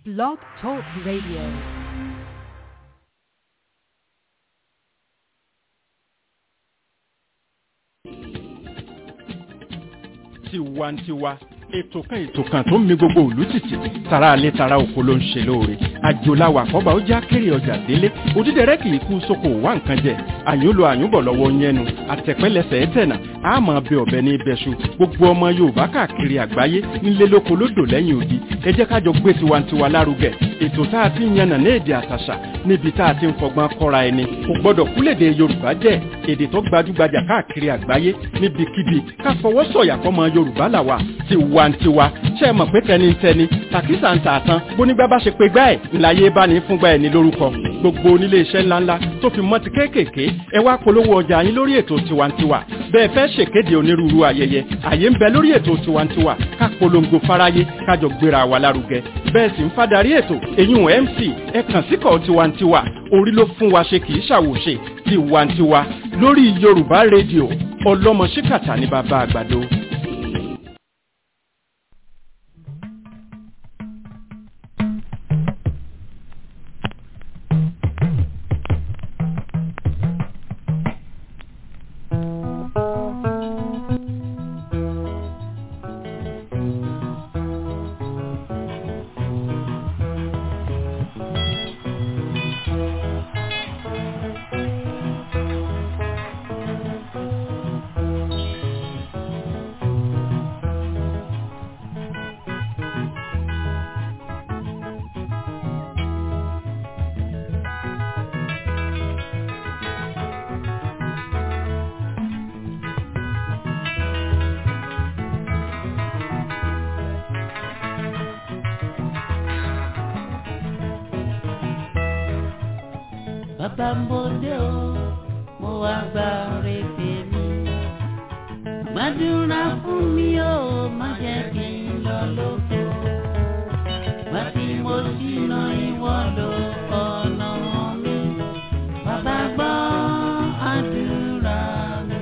Blog Talk Radio. tiwantiwa ètò kan ètò kan tó ń mi gbogbo òlú tìtì tara alẹ́ tara oko ló ń ṣe lóore àjòláwà kọ́ba ó já kéré ọjà délé òdídẹrẹ́ kì í kú sóko wá nǹkan jẹ àyúnlò àyúnbọ̀ lọ́wọ́ yẹnu àtẹ̀pẹ́lẹsẹ̀ ẹ̀tẹ̀nà àmọ́ bẹ ọ̀bẹ ní ibẹ̀ṣu gbogbo ọmọ yorùbá káàkiri àgbáyé nílé lóko lódò lẹ́yìn odi ẹ jẹ́ kájọ gbé tiwantiwa lárugẹ ètò tá a ti ń yànnà ní èdè àtàṣà níbi tá a ti ń fọgbọ́n kọ́ra ẹni kò gbọ́dọ̀ kúlèdè yorùbá jẹ́ èdè tó gbajúgbajà káàkiri àgbáyé níbikíbi ká fọwọ́ sọ̀yà fọmọ yorùbá làwà tiwantiwa ṣe é mọ̀ pé tẹnitẹni tàkísà ń tààtàn bónígbà bá ṣe pé gbá ẹ̀ ńláyé bá ní fúngbà ẹ̀ ní lórúkọ gbogbo onílé iṣẹ́ ńláńlá tó fi mọ́ ti kéékèèké ẹ wá polówó ọjà yín lórí ètò tiwantiwa bẹ́ẹ̀ fẹ́ ṣèkéde onírúurú ayẹyẹ àyè ń bẹ lórí ètò tiwantiwa ká polongo fáráyé kájọ gbéra wa lárugẹ bẹ́ẹ̀ sì ń fadarí ètò eyín mc ẹ kàn síkọ̀ tiwantiwa orí ló fún wa ṣe kì í ṣàwòṣe tiwantiwa lórí yorùbá rédíò ọlọ́mọ ṣíkàtà ní bàbá àgbàdo. bàbá ń bòde o mo wá gba ọ̀rẹ́ tèmi gbàdúrà fún mi o má jẹ́ kí n lọ lóko gbà tí mo ṣìnà ìwọ lọ ọ̀nà mi bàbá gbọ́ àdúrà mi.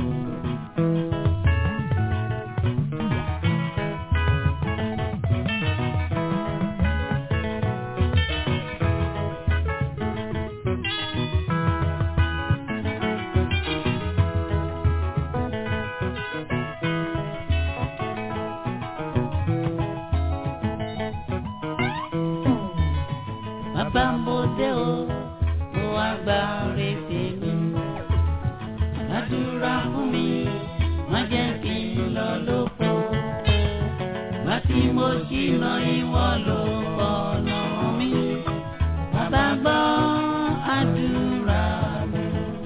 bàbá ń bòde o mo wá gba ọ̀rẹ́ tèmi gbàdúrà fún mi má jẹ́ kí n lọ lóko má tí mo ṣìnà ìwọ ló ọ̀nà mi bàbá gbọ́ àdúrà mi.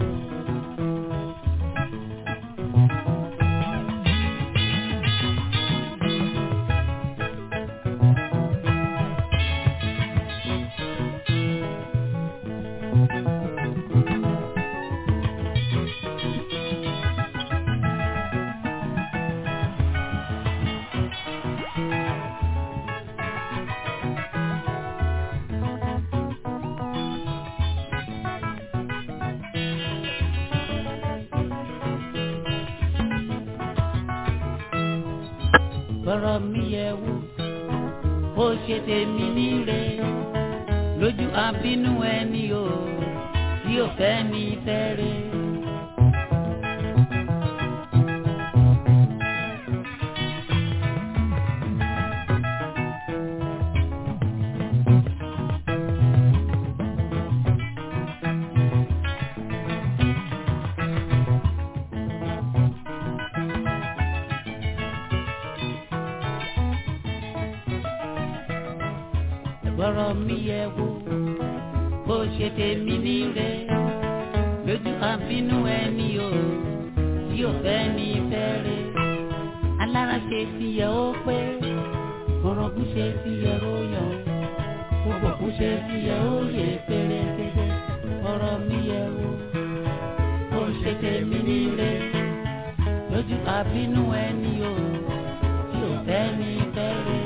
bọ́rọ̀ mi yẹ wò ó ṣe tèmi níre lójú àbínú ẹni o tí ò fẹ́ ní fẹ́rẹ̀. bọ́rọ̀ mi yẹ wò bó ṣe tèmi níre lójú àbínú ẹni o tí ò fẹ́ ní fẹ́rẹ̀ alára ṣe ti yẹ ó pé kọ̀rọ̀kún ṣe ti yẹ ó yọ gbogbo kún ṣe ti yẹ ó yẹ pérépéré bọ́rọ̀ mi yẹ wò bó ṣe tèmi níre lójú àbínú ẹni o tí ò fẹ́ ní fẹ́rẹ̀.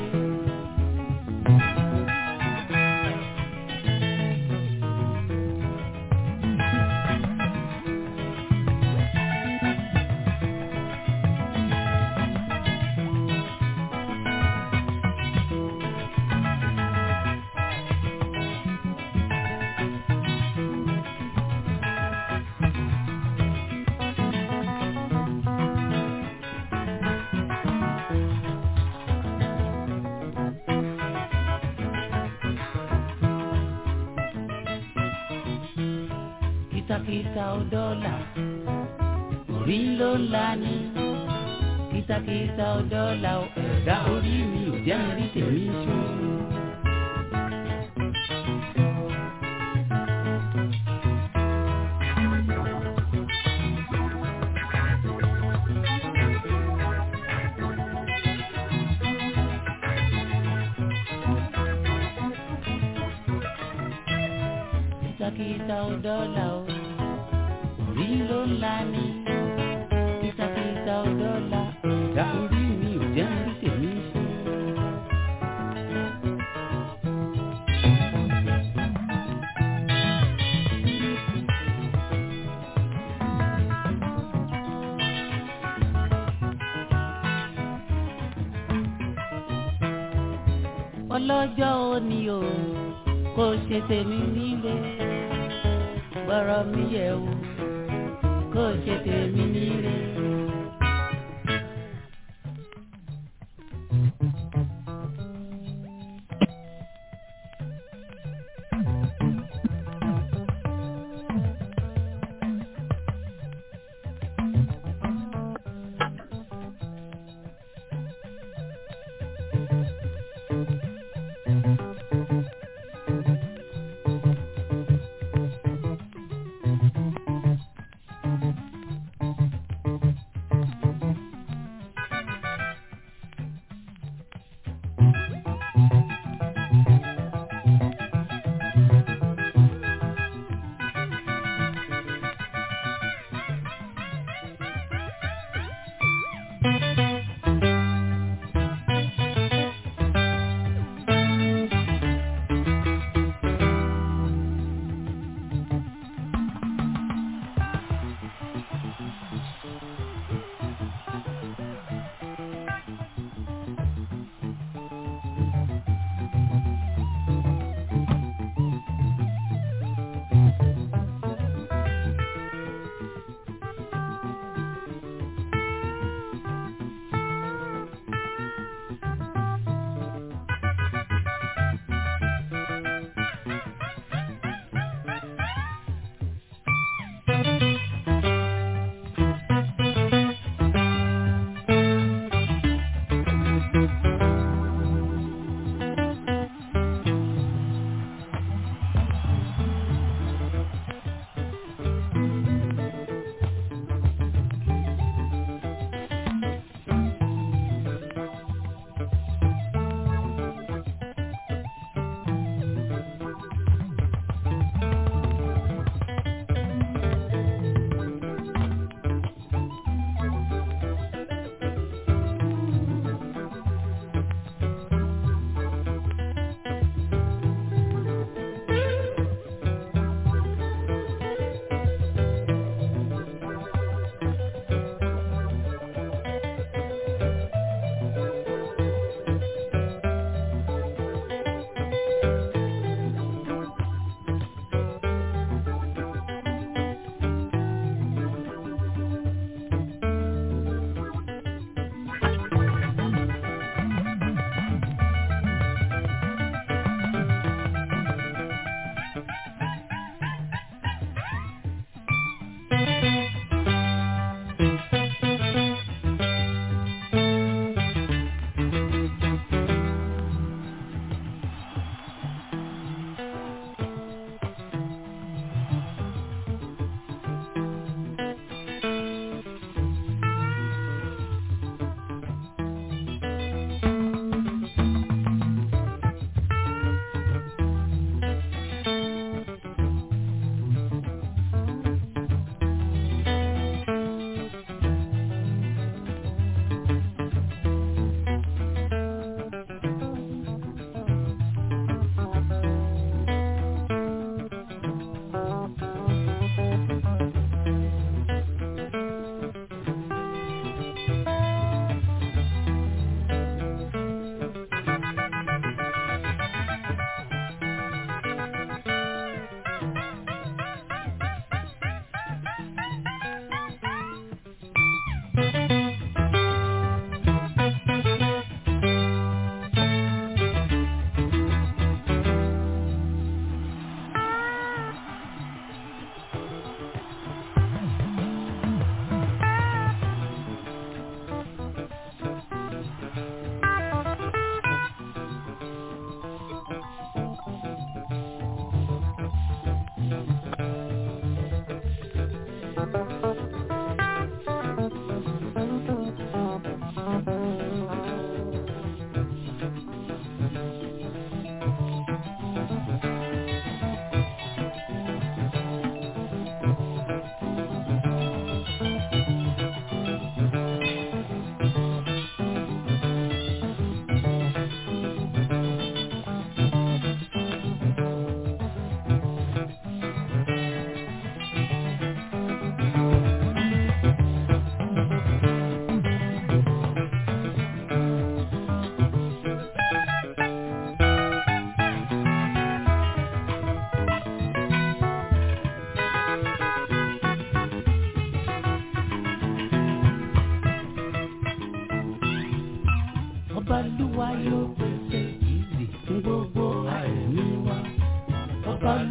kìtàkìtà ò dọ́là orí ló ń la ní kìtàkìtà ò dọ́là ò ẹ̀dá orí mi ò jẹ́ mi rí tèmi ṣó. kìtàkìtà ò dọ́là o orí ló ń la ní kìtàkìtà ò dọ́là ẹ̀dá orí mi ò jẹ́ mi rí tèmi ṣó. ọlọ́jọ́ òní o kò ṣe tèmi nílé gbọ́rọ̀ mi yẹ̀ wò kò ṣe tèmi nílé.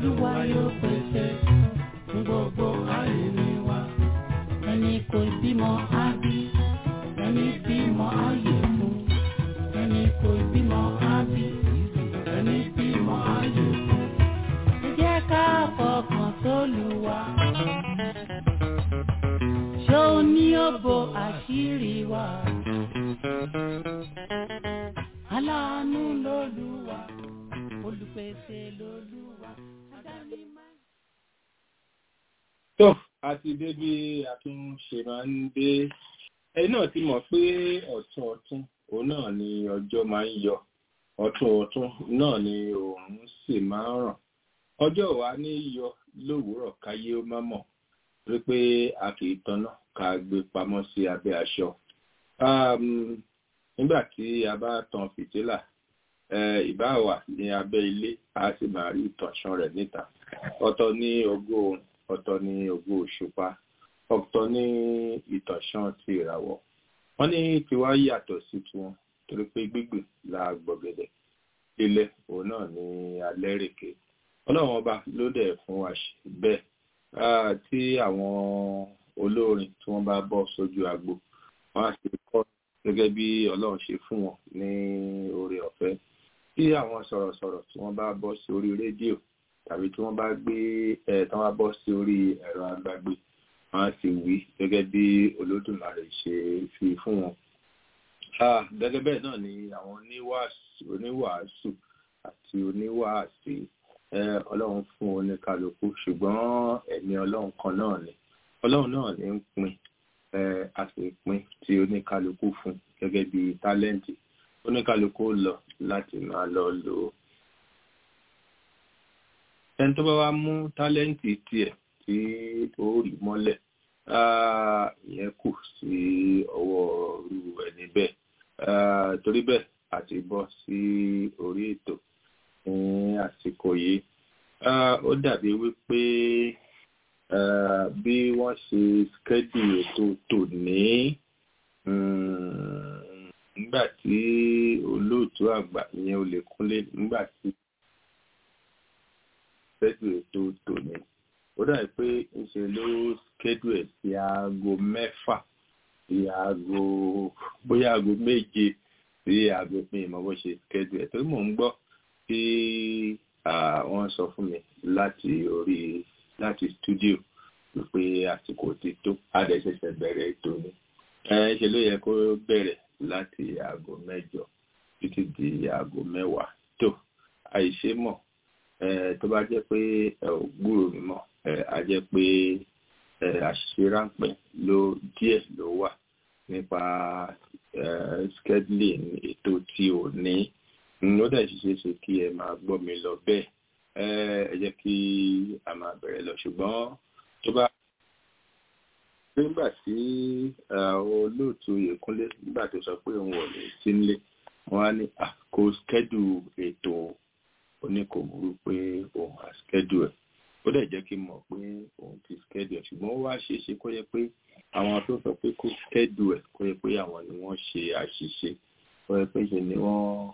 olúwa yóò pèsè fún gbogbo àìní wa ẹni kò bímọ á bí ẹni bímọ á yè fún ẹni kò bímọ á bí ẹni bímọ á yè fún ẹ jẹ́ ká fọkàn sólùwà ṣó ní òbò àṣírí wa aláàánú lolúwa olùpèsè lolúwa adáni máa. tó àti débi àtúnṣe máa ń dé ẹni náà ti mọ̀ pé ọ̀tún ọ̀tún òun náà ni ọjọ́ máa ń yọ ọ̀tún ọ̀tún náà ni oòrùn sì máa ń ràn ọjọ́ wa ní yọ lówùúrọ̀ káyé ó má mọ̀ rí pé a kì í tanná ká gbé pamọ́ sí abẹ́ aṣọ nígbà tí a bá tan fìtílà ìbá wà ní abẹ́ ilé a sì máa rí ìtànṣán rẹ̀ níta ọ̀tọ̀ ní ògo oòrùn ọ̀tọ̀ ní ògo òṣùpá ọ̀tọ̀ ní ìtànṣán ti ìràwọ̀ wọ́n ní tiwa yàtọ̀ sí tiwọn torí pé gbígbìn la gbọ̀gẹ̀dẹ̀ ilẹ̀ òun náà ní alẹ́ rèké ọlọ́run ọba ló dẹ̀ fún wa ṣe bẹ́ẹ̀ tí àwọn olórin tí wọ́n bá bọ́ sójú agbo wọ́n á sì kọ́ gẹ́gẹ́ bí ọlọ́run ṣe fún wọn ní oore ọ̀fẹ́ tí àwọn sọ̀rọ̀sọ̀rọ̀ tí wọ́n bá bọ́ sí orí rédíò tàbí tí wọ́n bá gbé ẹ̀ tí wọ́n bá bọ́ sí orí ẹ̀rọ agbágbé wọ́n á sì wí gẹ́gẹ́ bí olódùmarè ṣe fi fún wọn. gẹ́gẹ́ bẹ́ẹ̀ náà ni àwọn oníwàásù àti oníwàásì ọlọ́run fún oníkálukú ṣùgbọ́n ẹ̀mí ọlọ́run kan náà ni ọlọ́run náà ní ń pín a sì pín tí oníkálukú fún gẹ́gẹ́ bí tálẹ́ǹtì oníkálukú lọ láti máa lọ lò ó. ẹni tó bá wá mú tálẹ́ǹtì tiẹ̀ tí ó rí mọ́lẹ̀ ìyẹn kù sí ọwọ́ irú ẹni bẹ́ẹ̀ torí bẹ́ẹ̀ àti bọ́ sí orí ètò ní àsìkò yìí ó dàbí wípé bí wọ́n ṣe skẹ́dì ètò tòní nígbà tí olóòtú àgbà ìyẹn olè kúnlé nígbà tí skẹ́dì ètò tòní ó dàbí pé ńṣe ló skẹ́dù ẹ̀ sí aago mẹ́fà sí aago bóyá aago méje sí aago pín ìmọ̀ bó ṣe skẹ́dù ẹ̀ torí mò ń gbọ́ tí wọ́n sọ fún mi láti orí láti studio wípé àsìkò ti tó adẹ́sẹsẹ bẹ̀rẹ̀ ètò ni ṣe ló yẹ kó bẹ̀rẹ̀ láti aago mẹ́jọ títí di aago mẹ́wàá tó àìṣe mọ̀ tó bá jẹ́ pé ẹ ò gbúrò mi mọ́ a jẹ́ pé àṣìṣe ráńpẹ́ ló díẹ̀ ló wà nípa scheduling ètò tí ò ní ó dẹ̀ ṣiṣẹ́ ṣe kí ẹ máa gbọ́ mi lọ bẹ́ẹ̀ ẹ jẹ́ kí a máa bẹ̀rẹ̀ lọ ṣùgbọ́n tó bá nígbà tí olóòtú Yèkúnlé nígbà tó sọ pé òun ò lè sí nílé wọn á ní kó skẹ́dù ètò oníkòmùrú pé òun á skẹ́dù ẹ̀ ó dẹ̀ jẹ́ kí n mọ̀ pé òun ti skẹ́dù ẹ̀ ṣùgbọ́n ó wá ṣeé ṣe kó yẹ pé àwọn tó sọ pé kó skẹ́dù ẹ̀ kó yẹ pé àwọn ni wọ́n ṣe àṣìṣe kó yẹ pé ṣe ni wọ́n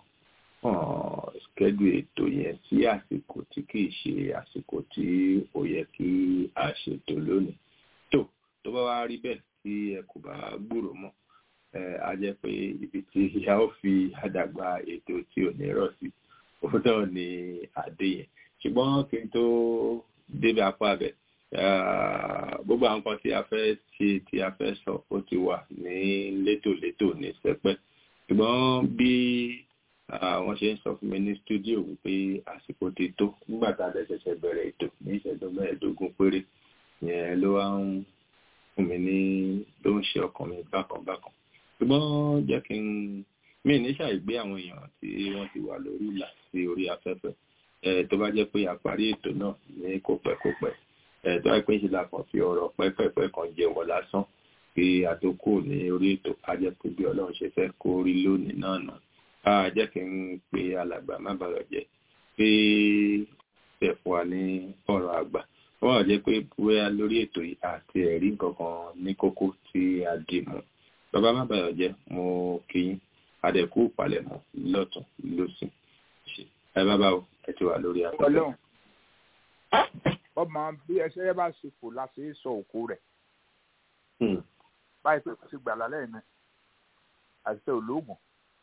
skẹ́dù ètò yẹn sí àsìkò tí kìí ṣe àsìkò tí ó yẹ kí a ṣètò lónìí tó tó bá wá rí bẹ́ẹ̀ tí ẹ kò bá gbúrò mọ́ a jẹ́ pé ibi tí ìyá ó fi àdàgbà ètò tí ò ní rọ̀ sí òun náà ni àdé yẹn ṣùgbọ́n kí n tó débi apá bẹ̀ gbogbo àwọn kan tí a fẹ́ ṣe tí a fẹ́ sọ ó ti wà ní létòlétò ní sẹpẹ́ ṣùgbọ́n bí wọ́n ṣe ń sọ fún mi ní stúdíò wípé àsìkò ti tó nígbà tá a lè ṣẹ̀ṣẹ̀ bẹ̀rẹ̀ ètò ní ìṣẹ́jú mẹ́ẹ̀ẹ́dógún péré yẹn ló wá ń fún mi ní ló ń ṣe ọkàn mi bákan bákan ṣùgbọ́n jẹ́ kí n mí ní ṣàìgbé àwọn èèyàn tí wọ́n ti wà lórí ìlà sí orí afẹ́fẹ́ tó bá jẹ́ pé a parí ètò náà ní kópẹ́kópẹ́ tó bá pín ṣe la kàn fi ọ̀rọ̀ pẹ́pẹ́pẹ́ kan jẹ́wọ́ lásán kí a tó kù ní orí ètò a jẹ́ pé bí ọlọ́run ṣe fẹ́ kó rí lónìí náà náà a jẹ́ kí n pe alàgbà má bàrọ̀ jẹ́ pé ṣe fún wa ní ọ̀rọ̀ àgbà wọ́n wà jẹ́ pé bóyá lórí ètò yìí àti ẹ̀rí kankan ní kókó tí a dì mú bàbá má bàrọ̀ jẹ́ mo kí yín adẹ̀kú palẹ̀mọ́ lọ́tún lọ́sìn ẹ bàbá o ẹ ti wà lórí afẹ́fẹ́. ọmọ bí ẹsẹ̀ yẹn bá ṣe fò láti sọ òkú rẹ̀ báyìí pé kò sí gbàlá lẹ́yìn náà àti olóògùn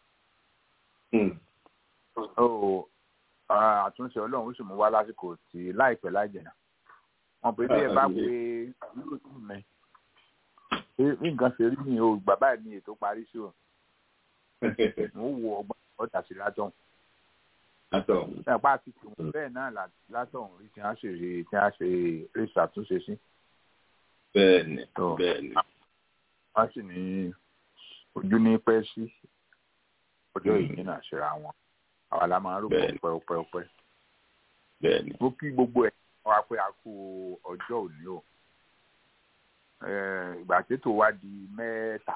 àtúnṣe ọlọ́run ó sì mú wá lásìkò tí láìpẹ́ láìjẹ̀nà wọn pè é bí ẹ bá pé àbúrò tù mí bí nǹkan ṣe rí mi ò bàbá mi ètò parí sí o mo wo ọgbọ́n ọ̀tà sí látọ̀hún ẹ̀pá àti tìwọ̀n bẹ́ẹ̀ náà látọ̀hún rí tí wọ́n ṣe rí tí wọ́n ṣe rí ṣàtúnṣe sí. bẹ́ẹ̀ni bẹ́ẹ̀ni. wọ́n sì ní ojú ní pẹ́ sí ọjọ́ yìí náà ṣera wọn àwa la máa ń rògbò pẹ́ pẹ́ pẹ́. bẹ́ẹ̀ni. mo kí gbogbo ẹ̀ wá pé a kú ọjọ́ òní o ìgbà tètò wá di mẹ́ta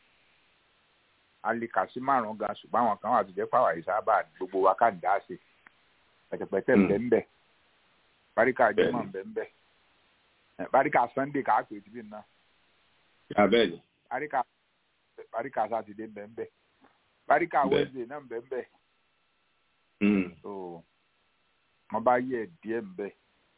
alika sí márùn gan ṣùgbọ́n àwọn kan wà tó jẹ́ pàwọ́ yìí sábà gbogbo wa ká dá sí pẹ̀tẹ̀pẹ̀tẹ̀ ńbẹ́ńbẹ́ baríkà jimá ńbẹ́ńbẹ́ baríkà sunday kà á pè tìbí náà abẹ́ẹ̀ni baríkà baríkà sátidé ńbẹ́ńbẹ́ baríkà wednesday náà ńbẹ́ńbẹ́ so wọ́n bá yẹ díẹ̀ ńbẹ́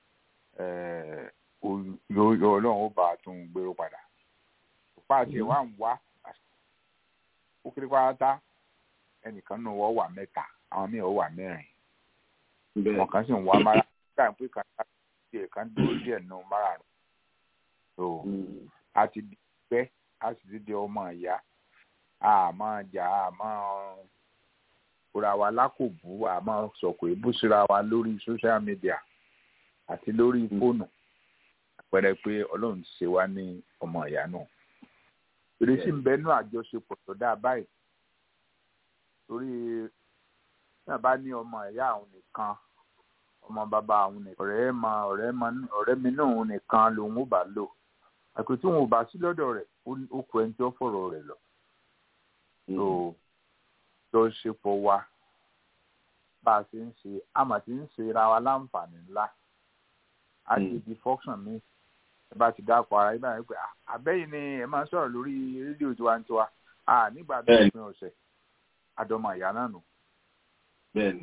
ọlọ́run ó bá a tún gbèrò padà òpá àti ẹ̀ wá ń wá ó kéré pátá ẹnìkan nù wọ́n wà mẹ́ta àwọn míì ó wà mẹ́rin wọn kan sì ń wá mara nígbà pé kan díẹ̀ kan dúró díẹ̀ nù márààrún so a ti di pẹ́ a sì ti di ọmọ ìyá a máa jà a máa kóra wa lákòbú a máa sọ̀kò èébú síra wa lórí social media àti lórí fóònù àpẹẹrẹ pé ọlọ́run ṣe wá ní ọmọ ìyá náà ìrísí ń bẹ nú àjọṣepọ̀ tó dáa báyìí torí náà bá ní ọmọ ìyá àwọn nìkan ọmọ bàbá àwọn nìkan ọ̀rẹ́ ma ọ̀rẹ́ ma ọ̀rẹ́ mi náà òun nìkan lòun ò bá lò àpò tí òun ò bá sí lọ́dọ̀ rẹ̀ ó kọ ẹni tí ó fọ̀rọ̀ rẹ̀ lọ. tó jọṣepọ̀ wa bá a ṣe ń ṣe àmà tí ń ṣe ra wa láǹfààní ńlá a ti di function mi ẹ bá ti dáko ara yín báyìí pé àbẹ́yìn ni ẹ máa ń sọ̀rọ̀ lórí rédíò tiwantiwa nígbà tó ń pin ọ̀sẹ̀ àdọ́mọ ìyá náà nù. bẹ́ẹ̀ni.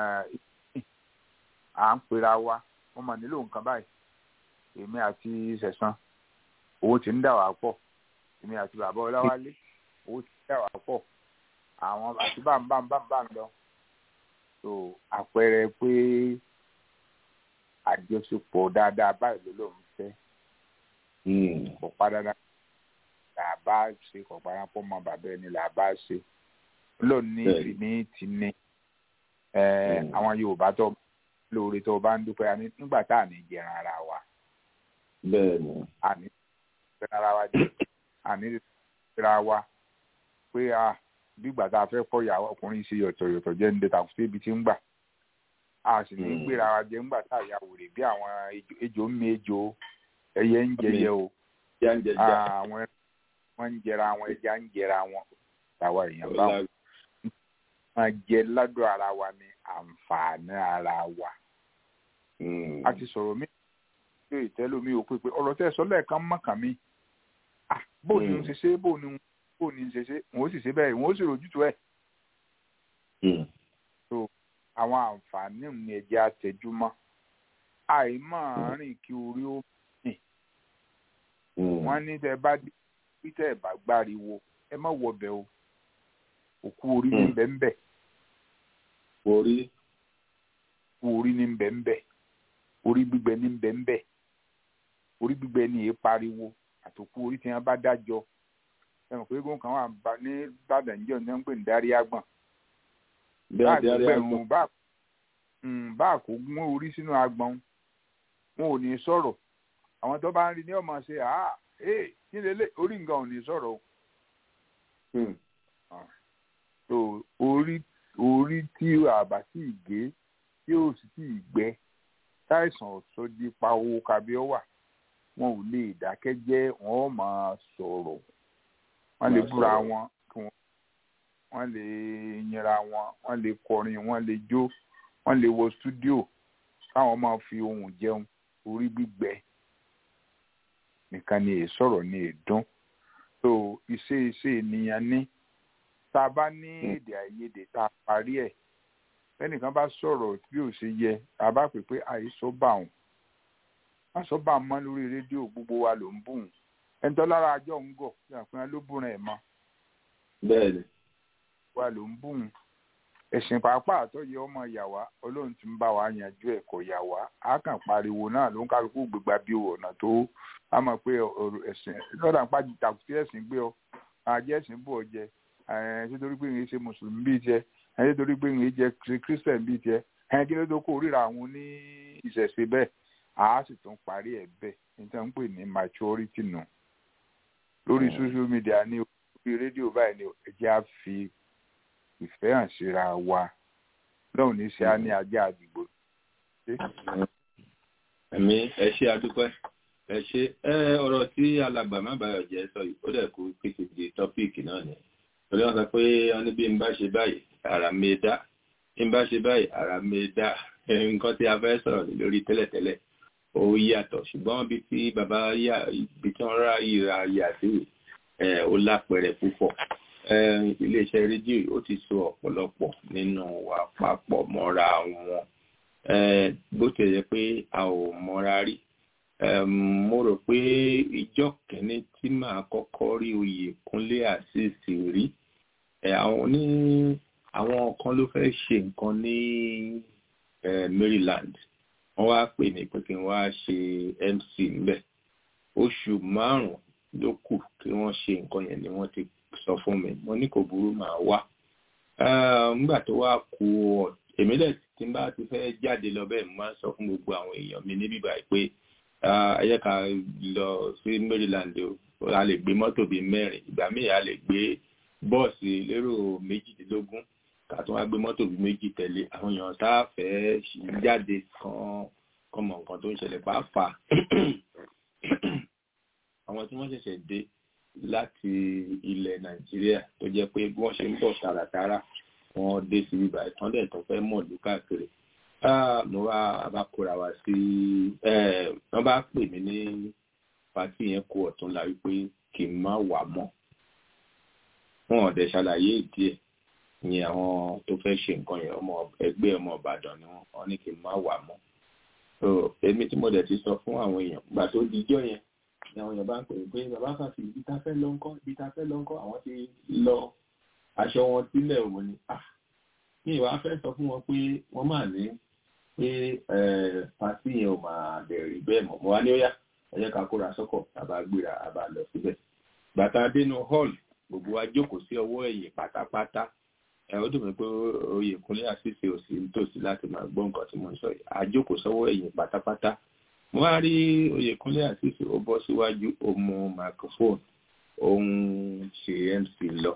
à ń pera wa wọ́n máa nílò nǹkan báyìí èmi àti sẹ̀sán owó ti ń dà wá pọ̀ èmi àti bàbá ọláwálé owó ti ń dà wá pọ̀ àwọn àti bámbámbámbá ń lọ. so àpẹẹrẹ pé àjọṣepọ̀ dáadáa báyìí ló lóun fẹ́ kò pa dandan là bá ṣe kò pa dandan pọ̀ mọ́ bàbá ẹni là bá ṣe lónìí ìní ti ní àwọn Yorùbá tó lóore tó bá ń dúpẹ́ àní nígbà tá à ní jẹran ara wa bẹ́ẹ̀ni àní jẹran ara wa jẹ àní jẹran wa pé a bí ìgbà tá a fẹ́ kọ́ ìyàwó ọkùnrin ṣe yọ̀tọ̀yọ̀tọ̀ jẹ́ ní dẹ́ta fún ibi tí ń gbà a sì ní gbéra wa jẹ ńgbà tá a yà wòrè bí àwọn ejò ń mi ejò ẹyẹ ń jẹyẹ o àwọn wọn ń jẹra àwọn ẹja ń jẹra wọn tàwa èèyàn bá wọn máa jẹ ládùn ara wa ní àǹfààní ara wa. a ti sọ̀rọ̀ mi ṣe ìtẹ́lómi ò pé pé ọ̀rọ̀ tẹ́ ẹ sọ lẹ́ẹ̀kan mọ̀kàn mi bó ni n ṣe ṣe bó ni bó ni n ṣe ṣe n ó sì ṣe bẹ́ẹ̀ n ó sì rojútu ẹ̀. so àwọn àǹfààní ní ẹ̀jẹ̀ àtẹ̀júmọ́ àìmọ̀ rìn kí orí ó mì wọ́n ní tẹ́ bá dé bí tẹ́ ẹ̀ bá gbáriwo ẹ má wọbẹ̀ o òkú orí ní bẹ́ńbẹ́ orí òkú orí ní bẹ́ńbẹ́ orí gbígbẹ ní bẹ́ńbẹ́ orí gbígbẹ ní èé pariwo àtòkú orí tí wọ́n bá dájọ́ ẹ̀wọ̀n pé eégún kan wà ní Ìbàdàn jẹ́ òní wọ́n ń pè ní dárí àgbọ̀n báàgbẹ̀rún bá kó gún orí sínú agbọ̀n wọn ò ní sọ̀rọ̀ àwọn tó bá ń rí ní ọmọ ṣe àá ee kí lélẹ̀ orí nǹkan ò ní sọ̀rọ̀ o so orí orí tí àbá sì gé tí ó sì tí ì gbẹ táìsàn ọ̀sọ́dí pa owó kabi ọ wà wọn ò lè dákẹ́ jẹ́ wọn ò máa sọ̀rọ̀ wọ́n lè búra wọn kí wọ́n lè yinra wọn wọ́n lè kọrin wọ́n lè jó wọ́n lè wọ stúdíò káwọn máa fi ohùn jẹun orí gbígbẹ nìkan ni èsọ̀rọ̀ ni èdún so iṣẹ́ iṣẹ́ ènìyàn ní tá a bá ní èdè àìyedè tá a parí ẹ̀ ẹnìkan bá sọ̀rọ̀ bí ò ṣe yẹ tá a bá pè pé àìsọ bá òun wọ́n sọ bá a mọ́ lórí rédíò gbogbo wa ló ń bùn ẹni tó lára àjọ ń gọ̀ ìyàpẹ́ ló bùn ẹ̀ mọ́ bẹ́ẹ̀ni wa ló ń bùn ẹ̀sìn pàápàá tó yẹ ọmọ yàwá olóhùn tí ń bá wa yanjú ẹ̀ kò yàwá á kàn pariwo náà ló ń kálukú gbégbá bí ọ̀nà tó a mọ̀ pé ọ̀rọ̀ ẹ̀sìn lọ́dà ń pàjù tàkùtì ẹ̀sìn gbé ọ àjẹ́ ẹ̀sìn bò ọ jẹ ẹ̀ ṣé torí pé ìrìn ṣe mùsùlùmí bíi tiẹ̀ ẹ̀ ṣé torí pé ìrìn jẹ kírísítẹ̀n bíi tiẹ̀ ẹ̀ kí ló tó kó ríra àwọn ní ìṣẹ̀ṣe bẹ́ẹ̀ àá sì tún parí ẹ̀ bẹ́ẹ̀ níta ń pè ní maturity nù lórí social media ní orí rédíò báyìí ni ẹ jẹ́ á fi ìfẹ́ hàn síra wa lóun ní ṣe á ní ajá àdìgbò. ẹ̀mí ẹ ṣe adúpẹ́ ẹ ṣe ẹ ọ̀rọ̀ tí alàgbà má bàyọ̀ jẹ́ sọ yìí ó dẹ̀ kú pèsè di tọ́píìkì náà ni torí wọ́n sọ pé wọ́n ní bí n bá ṣe báyìí ara mi dá bí n bá ṣe báyìí ara mi dá nǹkan tí a fẹ́ sọ̀rọ̀ lórí tẹ́lẹ̀tẹ́lẹ̀ ó yàtọ̀ ṣùgbọ́n ibi tí bàbá yà ibi tí wọ́n rà yìra yà sí ó lápẹẹrẹ púpọ̀ iléeṣẹ́ rédíò ó ti so ọ̀pọ̀lọpọ̀ nínú wa papọ̀ mọ́ra wọn bó ti yẹ pé a ò mọ́ra rí mo rò pé ìjọ kìíní tí màá kọ́kọ́ rí oyè kúnlé àṣìṣì rí àwọn ní àwọn kan ló fẹ́ ṣe nǹkan ní Maryland wọ́n wá pè mí pé kí n wá ṣe MC ńbẹ̀ oṣù márùn-ún ló kù kí wọ́n ṣe nǹkan yẹn ni wọ́n ti sọ fún mi mo ní kò burú màá wá nígbà tó wá ku èmi dẹ̀ tí n bá ti fẹ́ jáde lọ bẹ́ẹ̀ mo máa ń sọ fún gbogbo àwọn èèyàn mi níbí báyìí pé ẹ jẹ́ ká lọ sí Maryland o a lè gbé mọ́tò bíi mẹ́rin ìgbà míì a lè gbé bọ́ọ̀sì lérò méjìdínlógún ká tún wá gbé mọ́tò bíi méjì tẹ̀lé àwọn èèyàn tá a fẹ́ jáde kan kan mọ̀ nǹkan tó ń ṣẹlẹ̀ pàápàá àwọn tí wọ́n ṣẹ̀ṣẹ̀ dé láti ilẹ̀ Nàìjíríà tó jẹ́ pé bí wọ́n ṣe ń bọ̀ tààràtààrà wọ́n dé sí ibà ìtàn dẹ̀ tó fẹ́ mọ̀ lù káàkiri mo wá bá kóra wá sí wọ́n bá pè mí ní pàtí yẹn kó ọ̀tún la wípé kì í má wà mọ́ wọn ò dẹ̀ ṣàlàyé ìdí ẹ̀ ni àwọn tó fẹ́ ṣe nǹkan yẹn ọmọ ẹgbẹ́ ọmọ Ìbàdàn ni wọ́n ní kì í má wà mọ́ èmi tí mo dẹ̀ ti sọ fún àwọn èèyàn gbà tó dijọ́ yẹn ni àwọn èèyàn bá ń pè pé bàbá fàfi ibi tá fẹ́ lọ ńkọ́ ibi tá fẹ́ lọ ńkọ́ àwọn ti lọ aṣọ wọn sílẹ̀ òun ni ní ìwà fẹ́ sọ fún wọn pé wọ́n máa ní pé pàṣẹ yẹn ò máa bẹ̀rẹ̀ bẹ́ẹ̀ mọ̀ mo wá ní ó yá ẹ jẹ́ ká kóra sọ́kọ̀ àbá gbéra àbá lọ síbẹ̀ gbàtà dénú hall gbogbo wa jókòó sí ọwọ́ ẹ̀yìn pátápátá ẹ ó dùn mí pé Oyèkúnlé àṣìṣe òsì nítòsí láti máa gbọ́ nǹkan tí mo ń sọ yìí a jókòó sọ́wọ́ ẹ̀yìn pátápátá mo wá rí Oyèkúnlé àṣìṣe ó bọ́ síwájú ó mú microphone ó ń ṣe MC lọ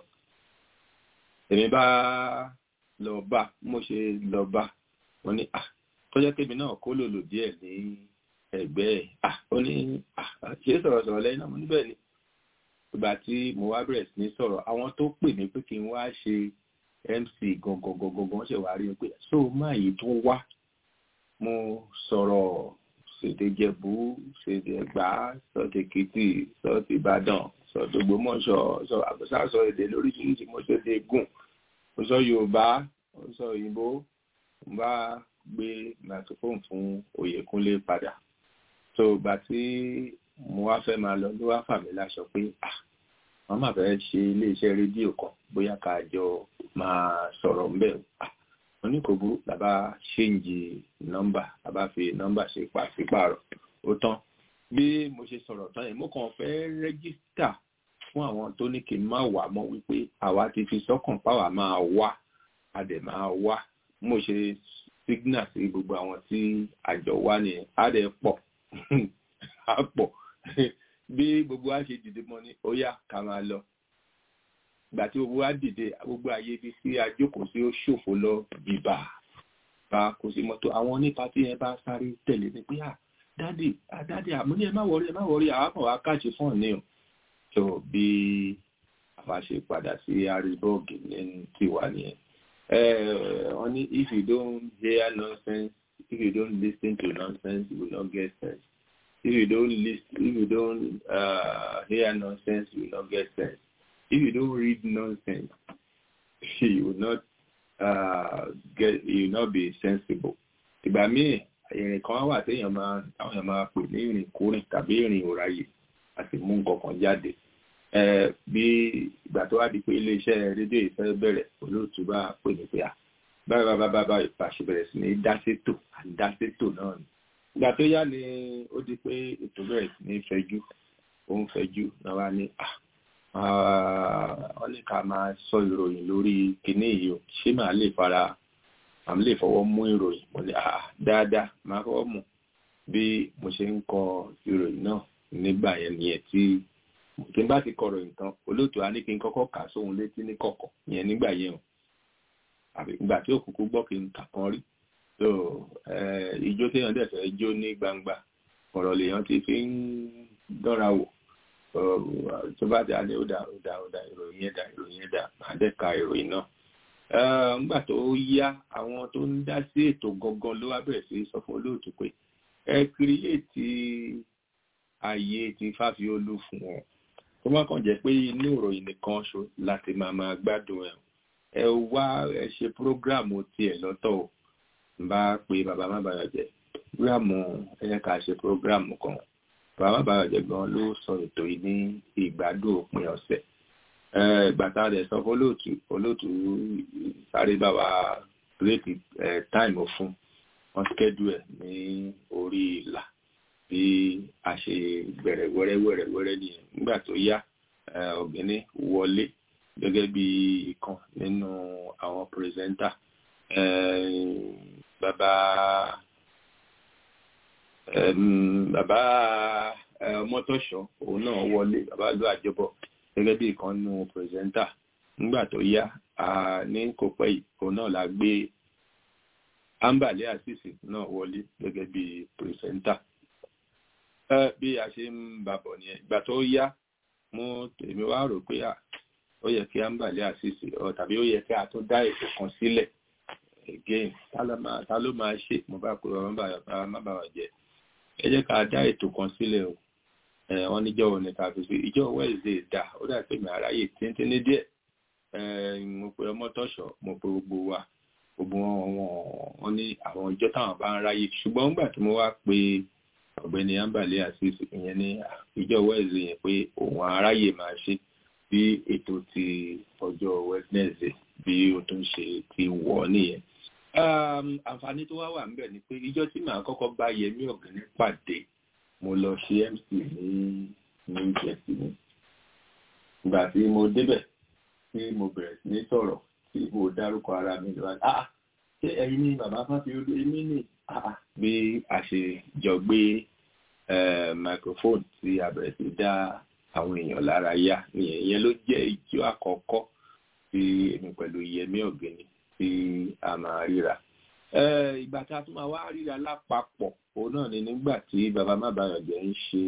èmi bá lọ bá mo ṣe lọ bá wọn ní à tọ́jọ́ tèmi náà kó lòlò díẹ̀ ní ẹgbẹ́ ẹ̀ à ó ní à ṣe sọ̀rọ̀sọ̀rọ̀ lẹ́yìn náà mo níbẹ̀ ni ìgbà tí mo wá bẹ̀rẹ̀ sí ní sọ̀rọ̀ àwọn tó pè mí pé kí n wá ṣe MC gangan gangan gangan ṣe wá rí i pé so máa yìí tó wá mo sọ̀rọ̀ ṣèdè Jẹ̀bú ṣèdè Ẹ̀gbá sọ̀tẹ̀ Èkìtì sọ̀tẹ̀ Ìbàdàn sọ̀tẹ̀ Ògbómọ̀ṣọ́ sọ àbúṣà sọ èdè lóríṣiríṣi mo ṣe dé gùn mo sọ Yorùbá mo sọ òyìnbó mo bá gbé microphone fún Oyèkúnlé padà so ìgbà tí mo wá fẹ́ máa lọ ló wá fà mí láṣọ pé ah wọ́n máa fẹ́ ṣe iléeṣẹ́ rédíò kan bóyá ká jọ máa sọ̀rọ̀ ńbẹ̀ ah wọ́n ní kò burú làbá ṣéǹjì nọ́mbà làbá fi nọ́mbà ṣe pàṣípààrọ̀ ó tán bí mo ṣe sọ̀rọ̀ tán yẹn mo kàn fẹ́ rẹ́gísítà fún àwọn tó ní kí n má wà mọ́ wípé àwa ti fi sọ́kàn páwà máa wá a dẹ̀ máa wá mo ṣe signal sí gbogbo àwọn tí àjọ wá nìyẹn á dẹ̀ pọ̀ á pọ̀ bí gbogbo wa ṣe dìde mọ́ ní ó yá ká máa lọ ìgbà tí gbogbo wa dìde gbogbo ayé ibi sí ajókòó sí ó ṣòfò lọ bìbà bá kò sí mọ́tò àwọn onípa tí ẹ bá sáré tẹ̀lé ní pé à dádì à dádì àmú ní ẹ má wọrí ẹ má wọrí àwọn kan wá káàṣì fún ọ̀nì o tó bí àwa ṣe padà sí harrisburg ní tiwa nìyẹn wọ́n ní if you don't hear nonsense if you don't listen to nonsense you will not get sense if you don't listen if you don't uh, hear nonsense you will not get sense if you don't read nonsense you will not uh, get you will not be sensible ìgbà míì ìrìn kan wà téèyàn máa táwọn èèyàn máa pè ní ìrìn kúrìn tàbí ìrìn òráyè àti mú nǹkan kan jáde bí ìgbà tó wá di pé iléeṣẹ́ rédíò ìfẹ́ bẹ̀rẹ̀ olóòtú bá pè mí pé à báyìí bá bá bá ìpàṣẹ bẹ̀rẹ̀ sí ní dásétò àdásétò náà ni ìgbà tó yá ni ó di pé ètò bẹ̀rẹ̀ sí ní fẹjú ó ń fẹjú náà wá ní à wọ́n ní ká máa sọ ìròyìn lórí kinní yìí o ṣé màá lè fara àmì lè fọwọ́ mú ìròyìn mo ní àà dáadáa máa fọwọ́ mú bí mo ṣe ń kọ ìròyìn náà nígbà yẹn nìyẹn tí tí n bá ti kọrọ nǹkan olóòtú á ní kí n kọ́kọ́ kà sóhun létí ní kọ̀kọ̀ yẹn nígbà yẹn o àbí ìgbà tí òkùnkùn gbọ́ kí n kà kan rí so ijó téèyàn dẹ̀ fẹ́ jó ní gbangba ọ̀rọ̀ lèèyàn ti fi ń dánra wò tó bá dá ní ó dá ó dá ó dá ìròyìn yẹn dá ìròyìn yẹn dá máa dẹ̀ ka ìròyìn náà nígbà tó yá àwọn tó ń dá sí ètò gangan ló wá bẹ̀rẹ̀ sí sọ fún olóòtú pé ẹ kírìyètì ààyè ti fáfiolú fún wọn tó má kàn jẹ́ pé inú ìròyìn nìkan ṣo láti máa máa gbádùn ẹ̀ ẹ wá ẹ ṣe prógráàmù tiẹ̀ lọ́tọ̀ o n bá pe bàbá má bàyọ̀ jẹ́ prógráàmù ẹ yẹ ká ṣe prógráàmù kan bàbá má bàyọ̀ jẹ́ gan ló sọ ètò yìí ní ìgbádùn òpin ọ̀sẹ̀ gbàtà rẹ̀ sọ fún olóòtú olóòtú sáré bá wa gírètì táìmù fún wọn skẹ́dù ẹ̀ ní orí ìlà bí a ṣe bẹ̀rẹ̀ wẹ́rẹ́wẹ́rẹ́wẹ́rẹ́ nìyẹn nígbà tó yá ọ̀gbẹ́ni wọlé gẹ́gẹ́ bí ìkan nínú àwọn pírẹsẹ́ńtà bàbá bàbá mọ́tòṣọ́ òun náà wọlé bàbá ló àjọbọ̀ gẹ́gẹ́ bí ìkan nínú pírẹsẹ́ńtà nígbà tó yá ní kò pẹ́ yìí òun náà la gbé ambale asisi náà wọlé gẹ́gẹ́ bí pírẹsẹ́ńtà bí a ṣe ń bàbọ̀ nìyẹn ìgbà tó yá mo tèmi wá rò pé ó yẹ kí ambale asisi tàbí ó yẹ kí a tó dá ètò kan sílẹ̀ again ta ló máa ṣe mo bá pe bàbá má bàbá jẹ ẹ jẹ́ ká dá ètò kan sílẹ̀ o wọ́n níjọ́ òní ká fi sí ìjọ Wednesday dà ó dà pé mi àráyè tíntínní díẹ̀ mo pe ọmọ tọ́ṣọ̀ mo pe gbogbo wa gbogbo wọn wọn ní àwọn ìjọ táwọn bá ń ráyè ṣùgbọ́n nígbà tí mo wá pe ọ̀gbẹ́ni ambale asisi ìyẹn ní ìjọ Wednesday yẹn pé òun aráyè máa ṣe bí ètò ti ọjọ́ Wednesday bí o tún ṣe ti wọ̀ nìyẹn àǹfààní tó wá wà ń bẹ̀ ni pé ìjọ tí màá kọ́kọ́ bá Yẹmí Ọ̀gẹ́ni pàdé mo lọ ṣe mc ní new jersey ní ìgbà tí mo débẹ̀ tí mo bẹ̀rẹ̀ sí ní sọ̀rọ̀ tí mo dárúkọ ara mi lọ́wọ́ ah ṣé ẹ̀yin ní bàbá Fáfiolú èmi ní ah bí a ṣe jọ gbé microphone tí a bẹ̀rẹ̀ sí dá àwọn èèyàn lára yá nìyẹn ìyẹn ló jẹ́ ìjọ àkọ́kọ́ tí èmi pẹ̀lú Yẹmí Ọ̀gẹ́ni tí a máa ríra ìgbà tí a tún máa wá ríra lápapọ̀ òun náà ni nígbà tí bàbá mábàyànjẹ́ ń ṣe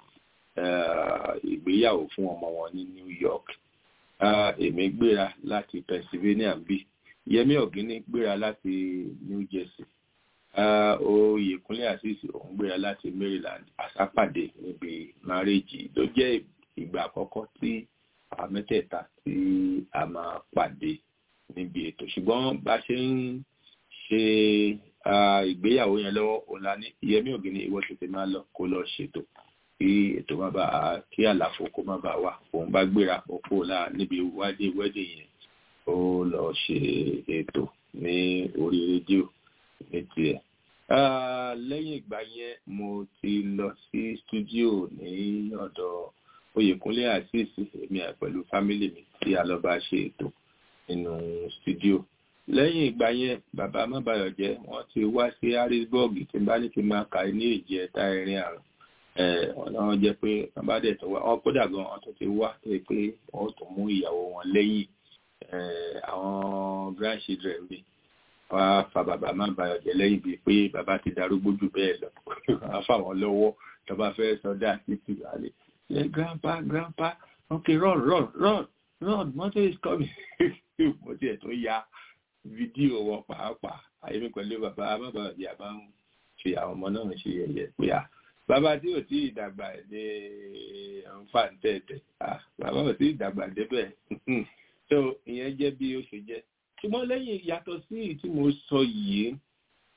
ìgbéyàwó fún ọmọ wọn ní New York èmi gbéra láti Pennsylvania bí Yẹmí Ọ̀gíní gbéra láti New Jersey Oyèkúnlé Àṣìṣì òun gbéra láti Maryland àsápàdé níbi márèjì ló jẹ́ ìgbà àkọ́kọ́ tí àwọn mẹ́tẹ̀ẹ̀ta tí a máa pàdé níbi ètò ṣùgbọ́n bá ṣe ń ṣe ìgbéyàwó yẹn lọ́wọ́ ọ̀la ní Yẹmí Ògìní ìwọ tètè máa lọ kó lọ ṣètò kí ètò má bàa kí àlàfo kó má bàa wà òun bá gbéra òpó ọ̀la níbi wádìí wẹ́dì yẹn ó lọ ṣe ètò ní orí rédíò ní tiẹ̀. lẹ́yìn ìgbà yẹn mo ti lọ sí stúdíò ní ọ̀dọ̀ Oyèkúnlé Àṣìṣì èmi pẹ̀lú fámílì mi tí a lọ bá ṣe ètò nínú stúdíò lẹ́yìn ìgbà yẹn bàbá mọ́bàyọ̀jẹ́ wọ́n ti wá sí harrisburg tí bá ní kí n máa kà ní èjì ẹ̀ta ẹ̀rin àrùn ọ̀nà wọn jẹ́ pé wọ́n bá dẹ̀ tó wá wọ́n kódà gan wọ́n tó ti wá tó yẹ pé wọ́n tó mú ìyàwó wọn lẹ́yìn àwọn grandchildren mi wọ́n á fa bàbá mọ́bàyọ̀jẹ́ lẹ́yìn bíi pé bàbá ti darúgbó jù bẹ́ẹ̀ lọ wọ́n á fà wọ́n lọ́wọ́ tó bá fẹ́ sọdá títí wálé grandpa grandpa okay run run run run mother is coming mo tiẹ̀ tó ya fídíò wọn pàápàá àyèmí pẹ̀lú bàbá bàbá ọ̀dì àbá ń fi àwọn ọmọ náà ṣe yẹ̀yẹ́ pé à bàbá tí ò tí ì dàgbà ní nfa tẹ̀tẹ̀ à bàbá ò tí ì dàgbà débẹ̀ so ìyẹn jẹ́ bí ó ṣe jẹ́ ṣùgbọ́n lẹ́yìn yàtọ̀ sí tí mo sọ yìí